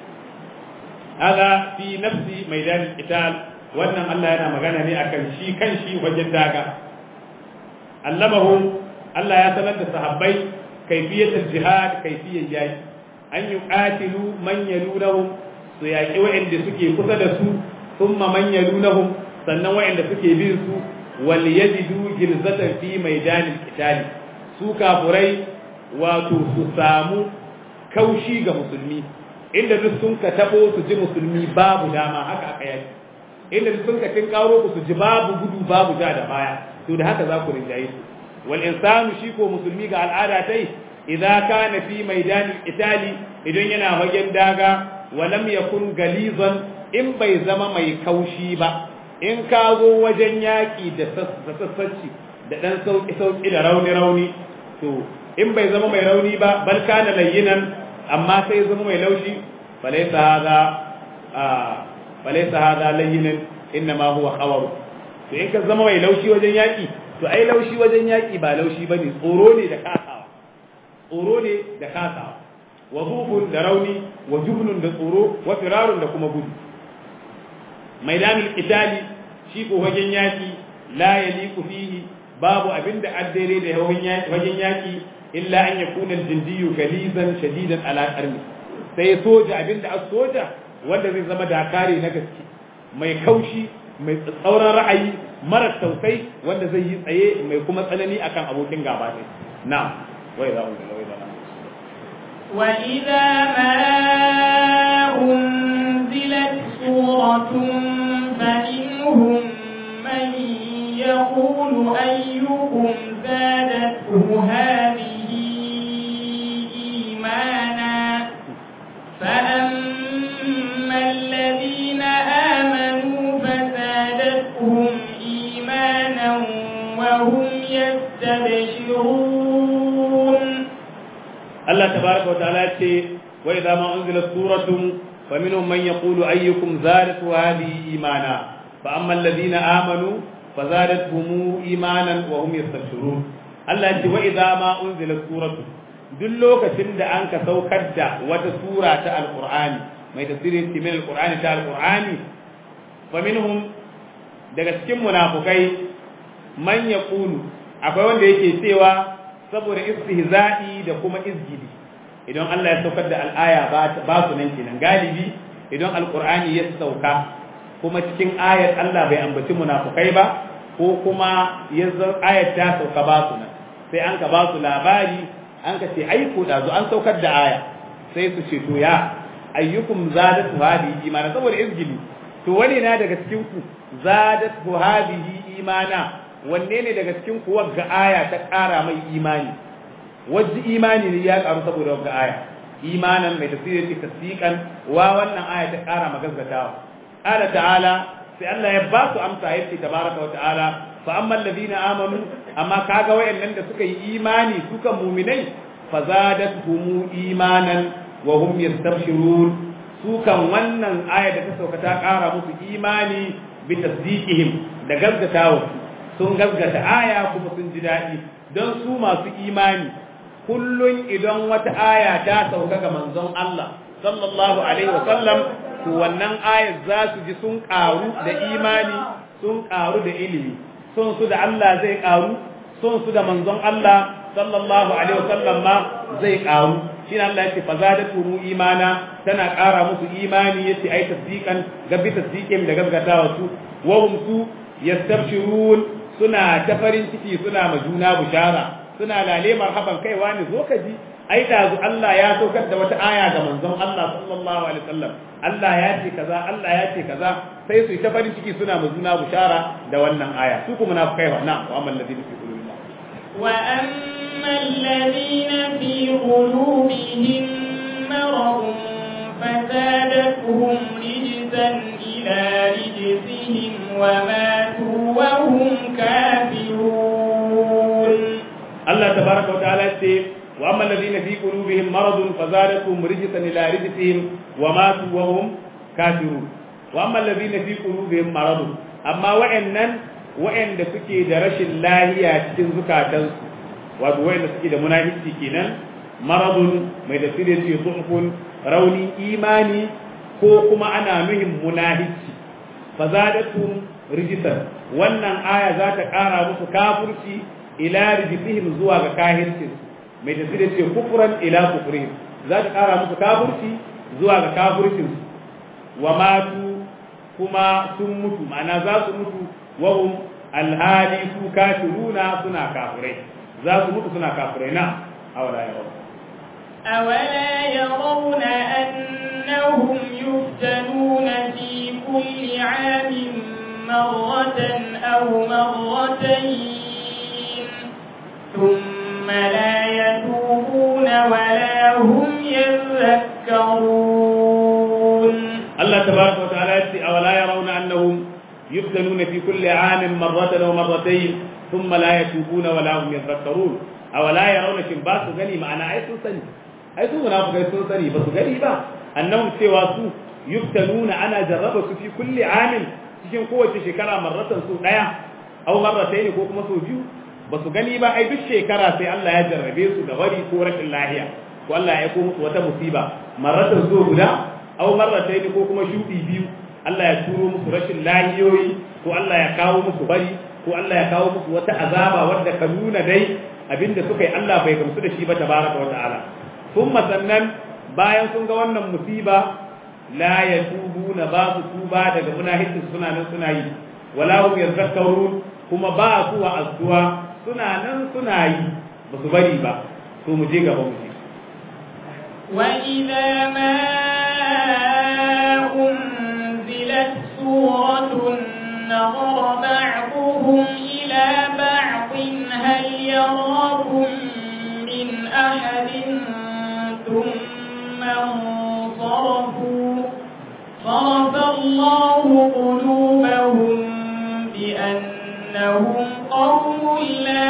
hada fi nafsi maidan qital wannan Allah yana magana ne akan shi kan shi wajen daga allamahu Allah ya sanar da sahabbai kaifiyatul jihad kaifiyar yaƙi an yuqatilu man yalunahum su yaƙi wa'anda suke kusa da su thumma man yalunahum sannan wa'anda suke bin su wal yajidu gilzatan fi maidanil qitali su kafurai wato su samu kaushi ga musulmi inda duk sun ka tabo su ji musulmi babu dama haka aka yaki inda duk sun ka tin karo ku su ji babu gudu babu ja da baya to da haka za ku rinjaye su wal insanu shi ko musulmi ga al'ada tai idza kana fi maidanil itali idan yana fagen daga walam yakun galizan in bai zama mai kaushi ba in ka zo wajen yaki da sassacci da dan sauki sauki da rauni rauni to in bai zama mai rauni ba bal kana layyinan amma sai zama mai laushi falaysa hadha falaysa hadha layyinan inma huwa khawar to in ka zama mai laushi wajen yaki to ai laushi wajen yaki ba laushi bane tsoro ne da kasawa tsoro ne da kasawa wa hubun da rauni wa jubnun da tsoro wa firarun da kuma gudu maidanul qitali shi ko wajen yaki la yaliqu fihi babu abinda addare da wajen yaki illa an yakuna al-jindiyu galizan shadidan ala qarni sai soja abinda as soja wanda zai zama dakare na gaske mai kaushi mai tsauran ra'ayi mara tausayi wanda zai yi tsaye mai kuma tsanani akan abokin gaba ne na'am wai za mu ga wai za وإذا ما أنزلت سورة فمنهم من يقول أيكم زادته هذه إيمانا فأما الذين آمنوا فزادتهم إيمانا وهم يستبشرون Allah tabaraka wa ta'ala ce wa idza ma unzilat suratun faminhum man yaqulu ayyukum zadatu hadhihi imana fa amma alladhina amanu fazadatuhum imanan wa hum yastabshirun Allah ce wa idza ma unzilat suratun duk lokacin da an ka saukar da wata sura ta alqur'ani mai tafsirin min alqur'ani ta alqur'ani faminhum daga cikin munafukai man yaqulu akwai wanda yake cewa saboda istihza'i da kuma izgili idan Allah ya saukar da al'aya ba su nan kenan galibi idan alqur'ani ya sauka kuma cikin ayat Allah bai ambaci munafukai ba ko kuma yanzu ayat ta sauka ba su nan sai an ka ba su labari an ka ce ai ko da zo an saukar da aya sai su ce to ya ayyukum zadatu hadihi imana saboda izgili to wani na daga cikin ku zadatu hadihi imana wanne ne daga cikin kuwa ga aya ta ƙara mai imani wajen imani ne ya ƙaru saboda wagga aya imanan mai tafsirin ce tasdiqan wa wannan aya ta ƙara magazzatawa qala ta'ala sai Allah ya ba su amsa yace tabaraka wa ta'ala fa amma alladhina amanu amma kaga wayannan da suka yi imani suka mu'minai fazadatuhum imanan wa hum yastabshirun su kan wannan aya da ta sauka ta ƙara musu imani bi tasdiqihim da gazzatawa sun gaskata aya kuma sun ji daɗi don su masu imani kullun idan wata aya ta sauka ga manzon Allah sallallahu alaihi wa sallam to wannan ayar za su ji sun ƙaru da imani sun ƙaru da ilimi sun su da Allah zai ƙaru sun su da manzon Allah sallallahu alaihi wa sallam ma zai ƙaru shine Allah yake fazadatu mu imana tana ƙara musu imani yace ai tasdiqan gabi tasdiqin da gaskatawa su wa hum su yastabshirun suna ta farin ciki suna ma juna bushara suna lale marhaban kaiwa ne zo ka ji ai da zu Allah ya saukar da wata aya ga manzon Allah sallallahu alaihi wasallam Allah ya ce kaza Allah ya ce kaza sai su ta farin ciki suna ma juna bushara da wannan aya su kuma munafikai wa na'am wa amal ladina fi qulubihim wa amma alladhina fi qulubihim maradun فزادتهم رجسا إلى رجسهم وماتوا وهم كافرون الله تبارك وتعالى وأما الذين في قلوبهم مرض فزادتهم رجسا إلى رجسهم وماتوا وهم كافرون وأما الذين في قلوبهم مرض أما وإنن وإن suke da rashin lahiya cikin zukatansu wato wa'anda suke da munafiki kenan maradun mai da sirri ce sulhun rauni imani ko kuma ana nuhin munahici fazadatum rijisan wannan aya za ta ƙara musu kafurci ila rijisihim zuwa ga kahircin mai da sirri ce kufran ila kufrihim za ta ƙara musu kafurci zuwa ga kafurcin wa matu kuma sun mutu ma'ana za su mutu wa hum alhali su kafiruna suna kafirai za su mutu suna kafirai na awala ya rabu أولا يرون أنهم يفتنون في كل عام مرة أو مرتين ثم لا يتوبون ولا هم يذكرون الله تبارك وتعالى يقول أولا يرون أنهم يفتنون في كل عام مرة أو مرتين ثم لا يتوبون ولا هم يذكرون أولا يرون شباس غني معنا أي سنسني ai su munafikai sun sani ba su gani ba annahum cewa su yuftanuna ana jarraba su fi kulli amin cikin kowace shekara marratan su daya aw marratayn ko kuma su biyu ba su gani ba ai duk shekara sai Allah ya jarrabe su da wari ko rashin lahiya ko Allah ya aiko musu wata musiba marratan su guda aw marratayn ko kuma shudi biyu Allah ya turo musu rashin lahiyoyi ko Allah ya kawo musu bari ko Allah ya kawo musu wata azaba wadda ka nuna dai abinda suka yi Allah bai gamsu da shi ba tabaraka wa ta'ala kuma sannan bayan sun ga wannan musiba la ya tubu na ba su tuba daga munahikin suna nan suna yi wala hum yadhakkarun kuma ba su wa azuwa suna nan suna yi ba su bari ba to mu je gaba mu je وإذا ما أنزلت سورة نظر بعضهم إلى بعض هل يراكم من أحد ثم انصرفوا صرف الله قلوبهم بأنهم قوم لا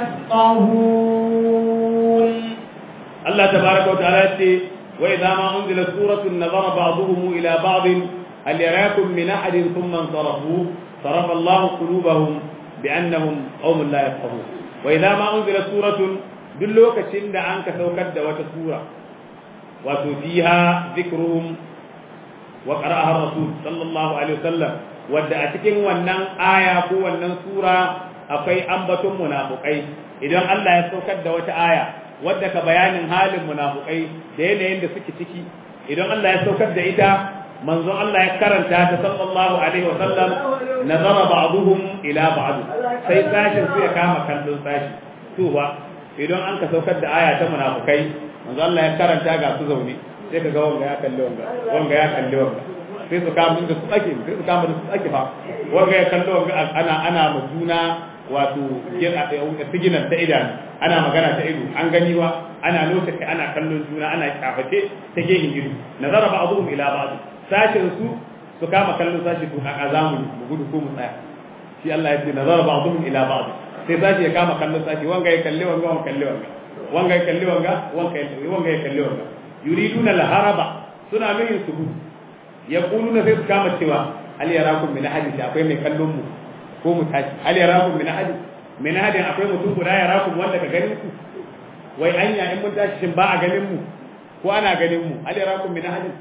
يفقهون الله تبارك وتعالى وإذا ما أنزلت سورة نظر بعضهم إلى بعض هل يراكم من أحد ثم انصرفوا صرف الله قلوبهم بأنهم قوم لا يفقهون وإذا ما أنزلت سورة دلوك شند عنك سوكد وتسورة وتفيها ذكرهم وقرأها الرسول صلى الله عليه وسلم wadda a cikin wannan aya ko wannan sura akwai ambaton munafukai idan Allah ya saukar da wata aya wadda ka bayanin halin munafukai da yanayin da suke ciki idan Allah ya saukar da ita manzon Allah ya karanta ta sallallahu alaihi wa sallam nazara ba'dhum ila ba'd sai sashin su ya kama kallon sashi to ba idan an ka saukar da aya ta munafukai manzon Allah ya karanta ga su zaune sai ka ga wanga ya kalli wanga wanga ya kalli wanga sai su kama da su ake sai su kama da su ake fa wanga ya kalli wanga ana ana ma juna wato siginar ta idanu ana magana ta ido an gani ba ana lokaci ana kallon juna ana kyaface ta gehen ido nazara ba abuhum ila ba'd sashin su su kama kallon sashi to a zamu mu gudu ko mu tsaya shi Allah ya ce nazara ba abuhum ila ba'd sai sashi ya kama kallon sashi wanga ya kalli wanga wanga kalli wanga wanga ya kalli wanga wanga ya wanga ya kalli wanga yuriduna al-haraba suna nuhin su gudu yaquluna sai su kama cewa hal yarakum min ahadin akwai mai kallon mu ko mu tashi hal yarakum min ahadin min ahadin akwai mutum guda yarakum wanda ka ganin ku wai anya in mun tashi shin ba a ganin mu ko ana ganin mu hal yarakum min ahadin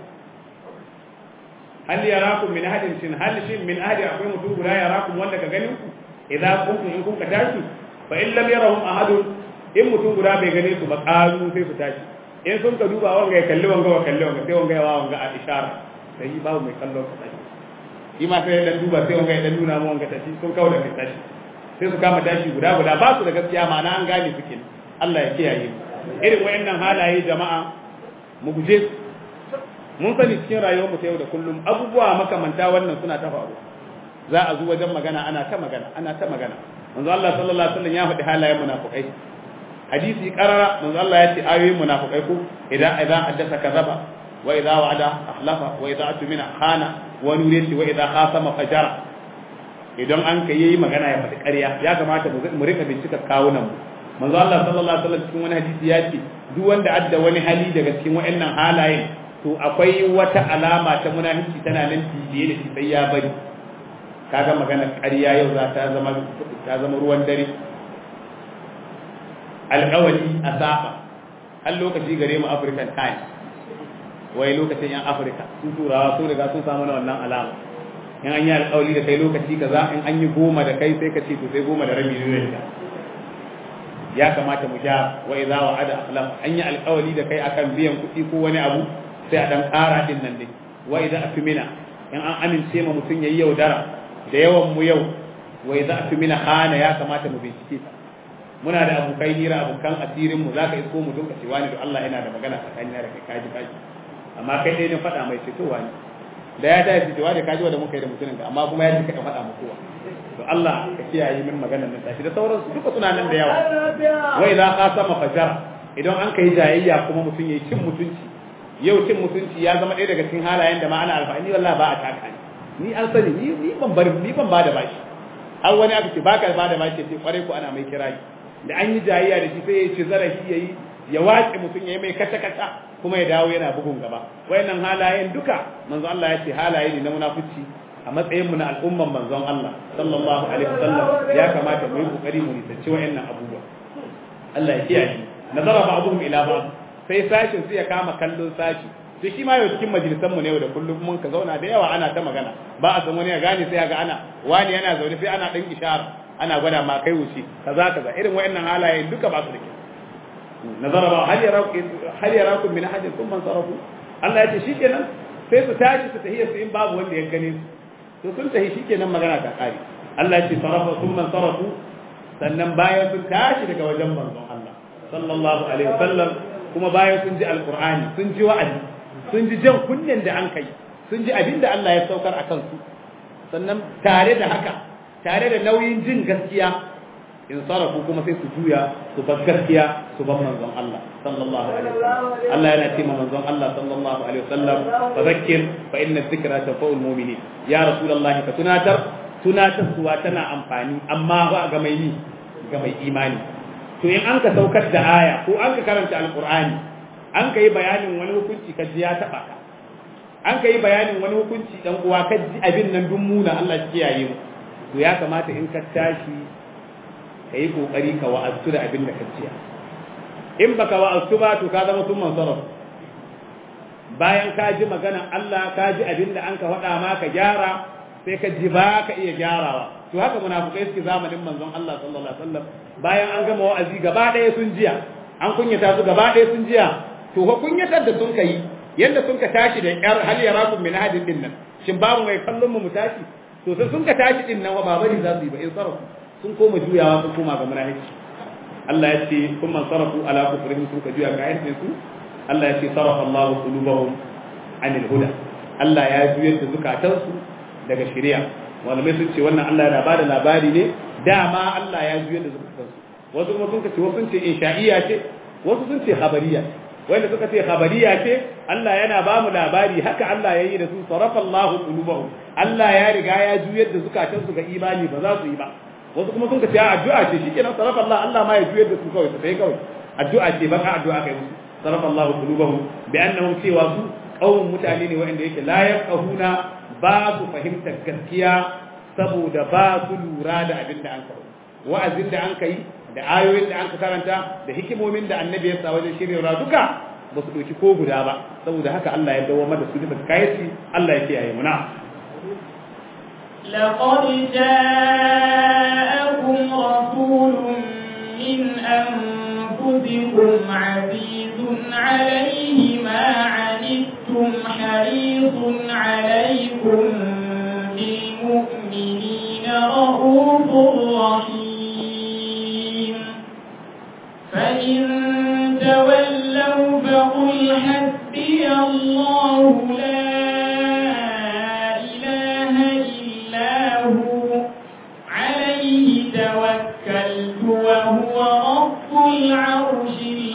hal yarakum min ahadin shin hal shin min ahadin akwai mutum guda yarakum wanda ka ganin ku idza kuntum in kun ka tashi fa in lam yarahum ahadun in mutum guda bai gane su ba qalu sai su tashi in sun ka duba wanga ya kalli wanga wa kalli wanga sai wanga ya wa wanga a ishara sai babu mai kallon ka tashi shi ma sai dan duba sai wanga ya dan nuna mu wanga tashi sun kawo da kai tashi sai su kama tashi guda guda ba su da gaskiya ma'ana an gane suke Allah ya kiyaye irin wayannan halaye jama'a mu guje mun sani cikin rayuwar mu ta yau da kullum abubuwa makamanta wannan suna ta faru za a zo wajen magana ana ta magana ana ta magana manzo Allah sallallahu alaihi wasallam ya faɗi halayen munafikai hadisi qarara manzo Allah ya ce ayoyin munafikai ko idan idan haddasa kazaba wa idza wa'ada akhlafa wa idza atmina khana wa nuriyati wa idza khasama fajara idan an kai yayi magana ya faɗi ƙarya ya kamata mu rika bincika kawunan mu manzo Allah sallallahu alaihi wasallam cikin wani hadisi ya ce duk wanda adda wani hali daga cikin waɗannan halayen to akwai wata alama ta munafici tana nan bibiye da shi sai ya bari kaga magana ƙarya yau za ta zama ta zama ruwan dare alƙawari a saba har lokaci gare mu African time wai lokacin yan Afirka sun turawa su riga sun samu na wannan alama in an yi alƙawari da kai lokaci kaza in an yi goma da kai sai ka ce to sai goma da rabi zai da ya kamata mu ja wa idza wa'ada akhlaf an yi alƙawari da kai akan biyan kuɗi ko wani abu sai a dan ƙara din nan dai wa idza atmina in an amince ma mutum yayi yaudara da yawan mu yau wa idza atmina khana ya kamata mu bincike ta muna da abokai hira abokan asirin mu zaka isko mu duka cewa ne da Allah yana da magana tsakanina da kai kaji kaji amma kai dai ne faɗa mai fitowa ne da ya tashi cewa da kaji wanda muka yi da mutumin ka amma kuma ya ji ka faɗa mu kowa to Allah ka kiyaye min maganar nan tashi da sauransu duka suna nan da yawa wa idza qasama fajara idan an kai jayayya kuma mutum yayi cin mutunci yau cin mutunci ya zama ɗaya daga cikin halayen da ma ana alfahari wallahi ba a taka ni ni an sani ni ni ban bar ni ban bada bashi har wani aka ce baka bada bashi sai kware ko ana mai kirayi da an yi jayayya da shi sai ya ci zarafi yayi ya wace mutum yayi mai kata kata kuma ya dawo yana bugun gaba wayannan halayen duka manzo Allah ya ce halaye ne na munafici a matsayin mu na al'umman manzon Allah sallallahu alaihi wasallam ya kamata mu yi kokari mu nisanci wayannan abubuwa Allah ya kiyaye nazara ba'dhum ila ba'd sai sashin su ya kama kallon sashi to shi ma yau cikin majalisan mu ne da kullum mun ka zauna da yawa ana ta magana ba a san wani ya gane sai ga ana wani yana zaune sai ana dan ishara ana gwada ma kai wuce kaza kaza irin wayannan halaye duka ba su da kyau nazara ba hal yarakum hal yarakum min ahadin thumma sarafu Allah ya ce shikenan sai su tashi su tahiyya su in babu wanda ya gane su to sun tafi shikenan magana ta kare Allah ya ce sarafa sun man sarafu sannan bayan sun tashi daga wajen manzon Allah sallallahu alaihi wasallam kuma bayan sun ji alqur'ani sun ji wa'azi sun ji jan kunnen da an kai sun ji abin da Allah ya saukar a kansu sannan tare da haka tare da nauyin jin gaskiya in sarafu kuma sai su juya su bar gaskiya su bar manzon Allah sallallahu alaihi wasallam Allah yana ce manzon Allah sallallahu alaihi wasallam fadhakkir fa inna dhikra tanfa'ul mu'minin ya rasulullah ka tunatar tunatar suwa tana amfani amma ba ga mai ni ga mai imani to in an ka saukar da aya ko an ka karanta alqur'ani an ka yi bayanin wani hukunci ka ji ya taba ka an ka yi bayanin wani hukunci dan uwa ka ji abin nan dun muna Allah ya kiyaye mu to ya kamata in ka tashi ka yi kokari ka wa'azu da abin da ka ciya in baka wa'azu ba to ka zama sun mansaraf bayan ka ji maganan Allah ka ji abin da an ka faɗa ma ka gyara sai ka ji ba ka iya gyarawa to haka munafukai suke zamanin manzon Allah sallallahu alaihi wasallam bayan an gama wa'azi gaba ɗaya sun jiya an kunyata su gaba ɗaya sun jiya to ko kunyatar da sun kai yadda sun ka tashi da yar hal yarakum min hadin din nan shin babu mai kallon mu mu tashi to sai sun ka tashi din nan ba bari za su yi ba in sarafu sun koma juyawa sun koma ga munafiki Allah ya ce kun man sarafu ala kufrihim sun ka juya ga ayyukan su Allah ya ce sarafa Allahu qulubahum anil huda Allah ya juyar da zukatansu daga shari'a malamai sun ce wannan Allah yana bada labari ne dama Allah ya juyar da zukatansu wasu kuma sun ce wasu sun ce insha'iyya ce wasu sun ce khabariya wanda suka ce khabariya ce Allah yana ba mu labari haka Allah ya yi da su sarafa Allahu qulubahum Allah ya riga ya juyar da zukatansu ga imani ba za su yi ba wasu kuma sun ka ce addu'a ce shikenan sarafa Allah Allah ma ya juyar da su kawai sai kawai addu'a ce ba ka addu'a kai musu sarafa Allah qulubahum bi annahum cewa su qaumun mutane ne wanda yake la yafqahuna ba su fahimtar gaskiya saboda ba su lura da abin da an kawo wa'azin da an kai da ayoyin da an ka karanta da hikimomin da annabi ya sa wajen shirya duka ba su ɗauki ko guda ba saboda haka Allah ya dawo da su da kayaci Allah ya kiyaye muna لقد جاءكم رسول من أنفسكم عزيز عليه ما عنتم حريص عليكم بالمؤمنين رؤوف رحيم فإن تولوا فقل حسبي الله لا إله إلا هو عليه توكلت وهو رب العرش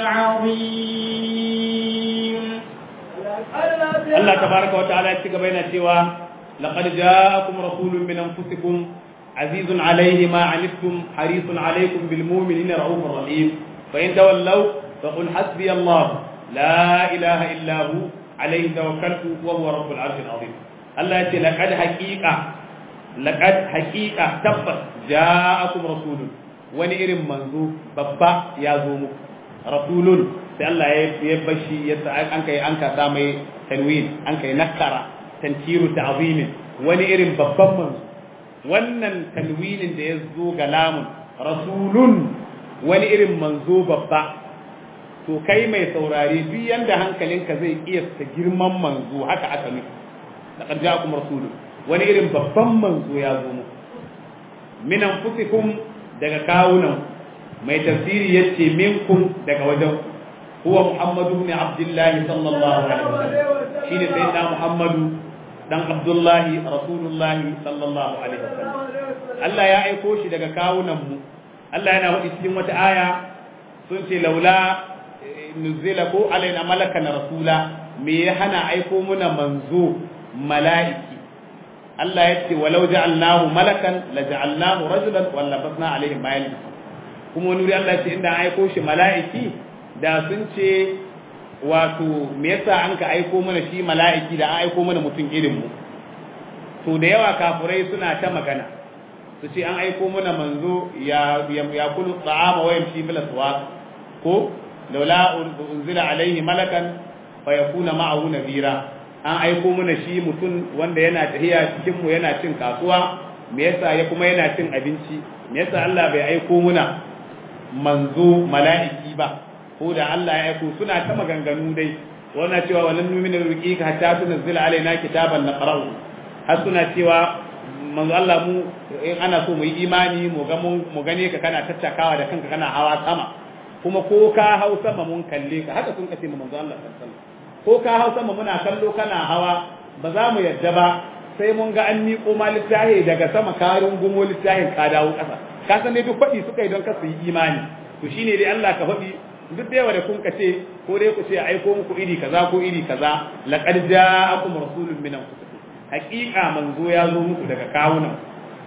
العظيم Allah tabaraka wa ta'ala ya ci gaba yana cewa laqad ja'akum rasulun min anfusikum azizun alayhi ma anittum harisun alaykum bil mu'minina raufur rahim fa in tawallaw faqul hasbi Allah la ilaha illa hu alayhi tawakkaltu wa huwa rabbul arshil azim Allah ya ce laqad haqiqa laqad haqiqa tabbas ja'akum rasulun wani irin manzo babba ya zo muku rasulun sai Allah ya bashi ya an kai an ka mai tanwin an kai nakara tankiru ta'zimin wani irin babban manzo wannan tanwinin da ya zo ga lamun rasulun wani irin manzo babba to kai mai saurare duk yanda hankalinka zai iya ta girman manzo haka aka nufi laqad ja'akum rasulun wani irin babban manzo ya zo muku min anfusikum daga kawunan mai tafsiri yace minkum daga wajen huwa muhammadu ibn abdullahi sallallahu alaihi wasallam shine sayyidina muhammadu dan abdullahi rasulullahi sallallahu alaihi wasallam Allah ya aiko shi daga kawunan mu Allah yana faɗi cikin wata aya sun ce laula nuzila ko alaina malakan rasula me ya hana aiko muna manzo mala'iki Allah ya ce walau ja'alnahu malakan la ja'alnahu rajulan wa labasna alaihim ma yalbisu kuma wani wuri Allah ya ce inda an aiko shi mala'iki da sun ce wato me yasa an ka aiko mana shi mala'iki da an aiko mana mutum irin mu to da yawa kafurai suna ta magana su ce an aiko mana manzo ya ya kulu ta'ama wa yamshi bil aswaq ko laula unzila alaihi malakan fa yakuna ma'ahu nabira an aiko mana shi mutum wanda yana tahiya cikin mu yana cin kasuwa me yasa ya kuma yana cin abinci me yasa Allah bai aiko muna manzo mala'iki ba ko da Allah ya aiko suna ta maganganu dai wannan cewa walan numina ruqika hatta tunzila alaina kitaban naqra'u har suna cewa manzo Allah mu in ana so mu yi imani mu ga mu gane ka kana tattakawa da kanka kana hawa sama kuma ko ka hau sama mun kalle ka haka sun kace mu manzo Allah sallallahu alaihi wasallam ko ka hau sama muna kallo kana hawa ba za mu yadda ba sai mun ga an miƙo ma littahi daga sama ka rungumo littahin ka dawo ƙasa ka san ne duk faɗi suka yi don ka su yi imani to shine dai Allah ka faɗi duk da yawa da kun kace ko dai ku ce aiko muku iri kaza ko iri kaza laqad ja'akum rasulun min anfusikum haqiqa manzo ya zo muku daga kawunan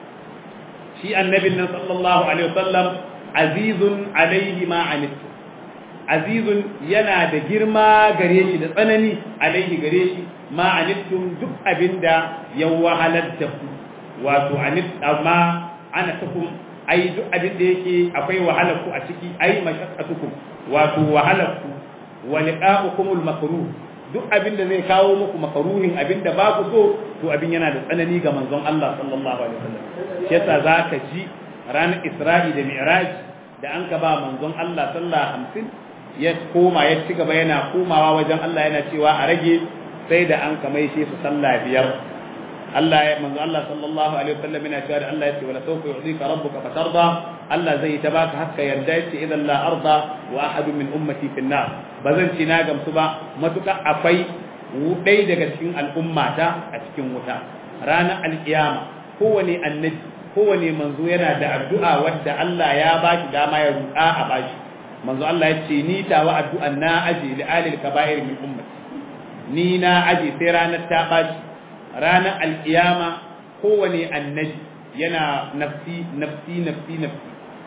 shi annabin nan sallallahu alaihi wasallam azizun alaihi ma anittum azizun yana da girma gare shi da tsanani alaihi gare shi ma anittum duk abinda ya wahalar da ku wato anit amma ana takum ai duk abin da yake akwai wahalar ku a ciki ai mashaqqatukum wato wahalar ku wa liqa'ukumul makruh duk abin da zai kawo muku makaruhin abin da ba ku so to abin yana da tsanani ga manzon Allah sallallahu alaihi wasallam shi yasa zaka ji ranar Isra'i da Mi'raj da an ka ba manzon Allah sallallahu hamsin ya koma ya ci gaba yana komawa wajen Allah yana cewa a rage sai da an kamai shi su sallah biyar Allah ya manzo Allah sallallahu alaihi wasallam yana cewa da Allah ya ce wala sawfa yu'tika rabbuka fatarda Allah zai ta baka hakka yarda yace idan la arda wa ahadun min ummati fi nar bazan ci na gamsu ba matuka akwai dai daga cikin al'ummata a cikin wuta ranar alkiyama kowane annabi kowane manzo yana da addu'a wadda Allah ya baki dama ya ruɗa a bashi manzo Allah ya ce ni tawa addu'an na aje li alil kaba'ir min ummati ni na aje sai ranar ta bashi ranar alkiyama kowane annabi yana nafsi nafsi nafsi nafsi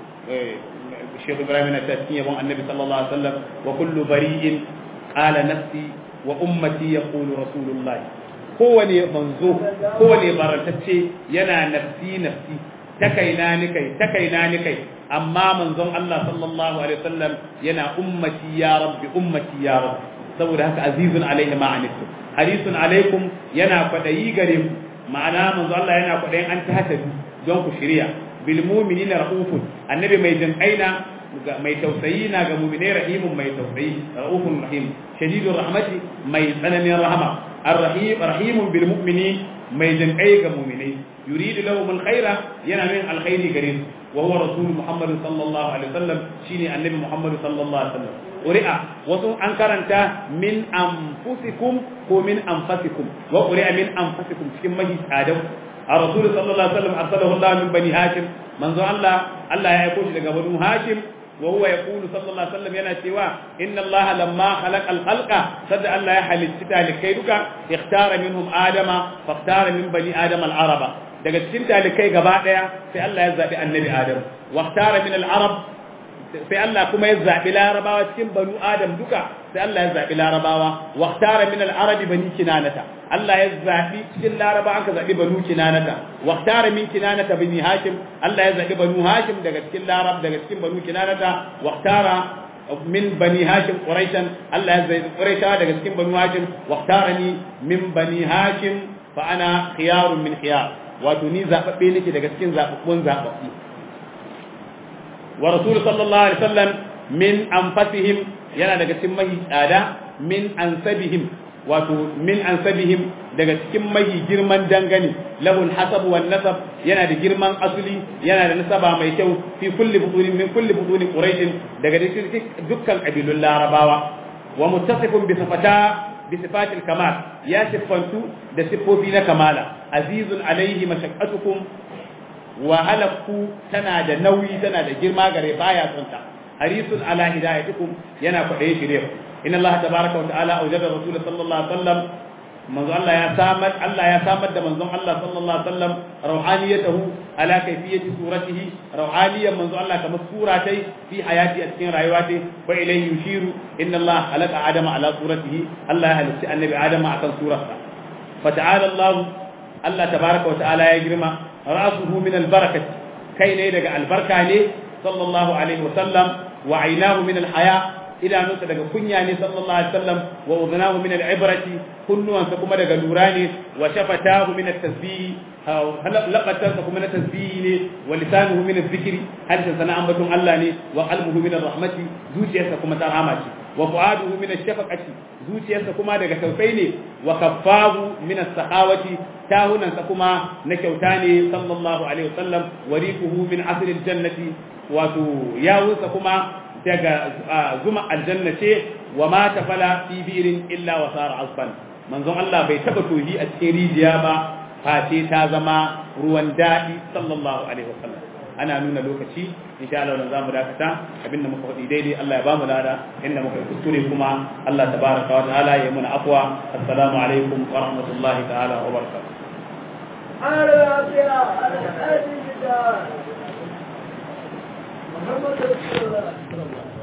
Sheikh Ibrahim na cikin yabon annabi sallallahu alaihi wasallam wa kullu bari'in qala nafsi wa ummati yaqulu rasulullahi kowane manzo kowane barantacce yana nafsi nafsi ta kaina ni kai ta kaina ni kai amma manzon Allah sallallahu alaihi wasallam yana ummati ya rabbi ummati ya rabbi saboda haka azizun alaihi ma anittum harisun alaikum yana kwadayi gare mu ma'ana manzo Allah yana kwadayin an ta hata don ku shirya bil mu'minina raufun annabi mai jinkaina mai tausayi na ga mu'minai rahimun mai tausayi raufun rahim shadidur rahmati mai tsananin rahama arrahim rahimun bil mu'mini mai jinkai ga mu'minai yuridu lahum alkhaira yana min alkhairi gare su wa huwa rasul muhammad sallallahu alaihi wasallam shine annabi muhammad sallallahu alaihi wasallam ƙuri'a wasu an karanta min anfusikum ko min anfasikum wa ƙuri'a min anfasikum cikin mahi tsadau a rasul sallallahu alaihi wasallam arsalahu Allah min bani hashim manzo Allah Allah ya aiko shi daga banu hashim wa huwa yaqulu sallallahu alaihi wasallam yana cewa inna Allah lamma khalaqa al-khalqa sadda Allah ya halitta talikai duka ikhtara minhum adama fakhtara min bani adama al-araba daga cikin talikai gaba daya sai Allah ya zabi annabi adam wa ikhtara min al-arab sai Allah kuma ya zaɓi larabawa cikin banu adam duka sai Allah ya zaɓi larabawa wa tara min al-arabi bani kinanata Allah ya zaɓi cikin larabawa aka zaɓi banu kinanata wa tara min kinanata bani hashim Allah ya zaɓi banu hashim daga cikin larab daga cikin banu kinanata wa tara min bani hashim quraishan Allah ya zaɓi quraisha daga cikin banu hashim wa tarani min bani hashim fa ana khiyarun min khiyar wato ni zaɓaɓɓe nake daga cikin zaɓaɓɓun zaɓaɓɓu ورسول صلى الله عليه وسلم من أنفسهم yana daga cikin mahi tsada min ansabihim wato min ansabihim daga cikin mahi girman dangane lahul hasab wan nasab yana da girman asuli yana da nasaba mai kyau fi kulli butunin min kulli butunin quraish daga dukkan kabilun larabawa wa muttasifun bi sifata bi sifatil kamal ya siffantu da siffofi na kamala azizun alaihi mashaqqatukum wahalarku tana da nauyi tana da girma gare baya son ta harisun ala hidayatikum yana kwaɗaye shirye inna Allah tabaraka wa ta'ala aujada rasul sallallahu alaihi wasallam manzo Allah ya samar Allah ya samar da manzon Allah sallallahu alaihi wasallam rauhaniyatahu ala kayfiyati suratihi rauhaniyan manzo Allah kamar sura tai fi hayati a cikin rayuwa tai fa ilayhi yushiru inna Allah khalaqa adama ala suratihi Allah ya halitta annabi adama akan surarsa fa ta'ala Allah Allah tabaraka wa ta'ala ya girma ra'suhu min albarakati kai ne daga albarka ne sallallahu alaihi wasallam wa aynahu min alhaya idanunsa daga kunya ne sallallahu alaihi wasallam wa udhnahu min alibrati kunnuwansa kuma daga lura ne wa shafatahu min at-tasbih laqatansa kuma na tasbihi ne wa lisanuhu min adh-dhikri harshen sana ambaton Allah ne wa qalbuhu min ar-rahmati zuciyarsa kuma ta rahama ce wa fu'aduhu min ash-shafaqati zuciyarsa kuma daga tausayi ne wa kaffahu min as-sakhawati tahunansa kuma na kyauta ne sallallahu alaihi wasallam wariquhu min asril jannati wato yawunsa kuma daga zuma aljanna ce wa ma tafala fi birin illa wa sara asfan manzon Allah bai taba tohi a cikin rijiya ba face ta zama ruwan daɗi sallallahu alaihi wasallam ana nuna lokaci insha Allah wannan zamu dakata abinda muka faɗi daidai Allah ya bamu lada inda muka kuskure kuma Allah tabaraka wa ta'ala ya muna afwa assalamu alaikum wa rahmatullahi ta'ala wa barakatuh محمد رسول الله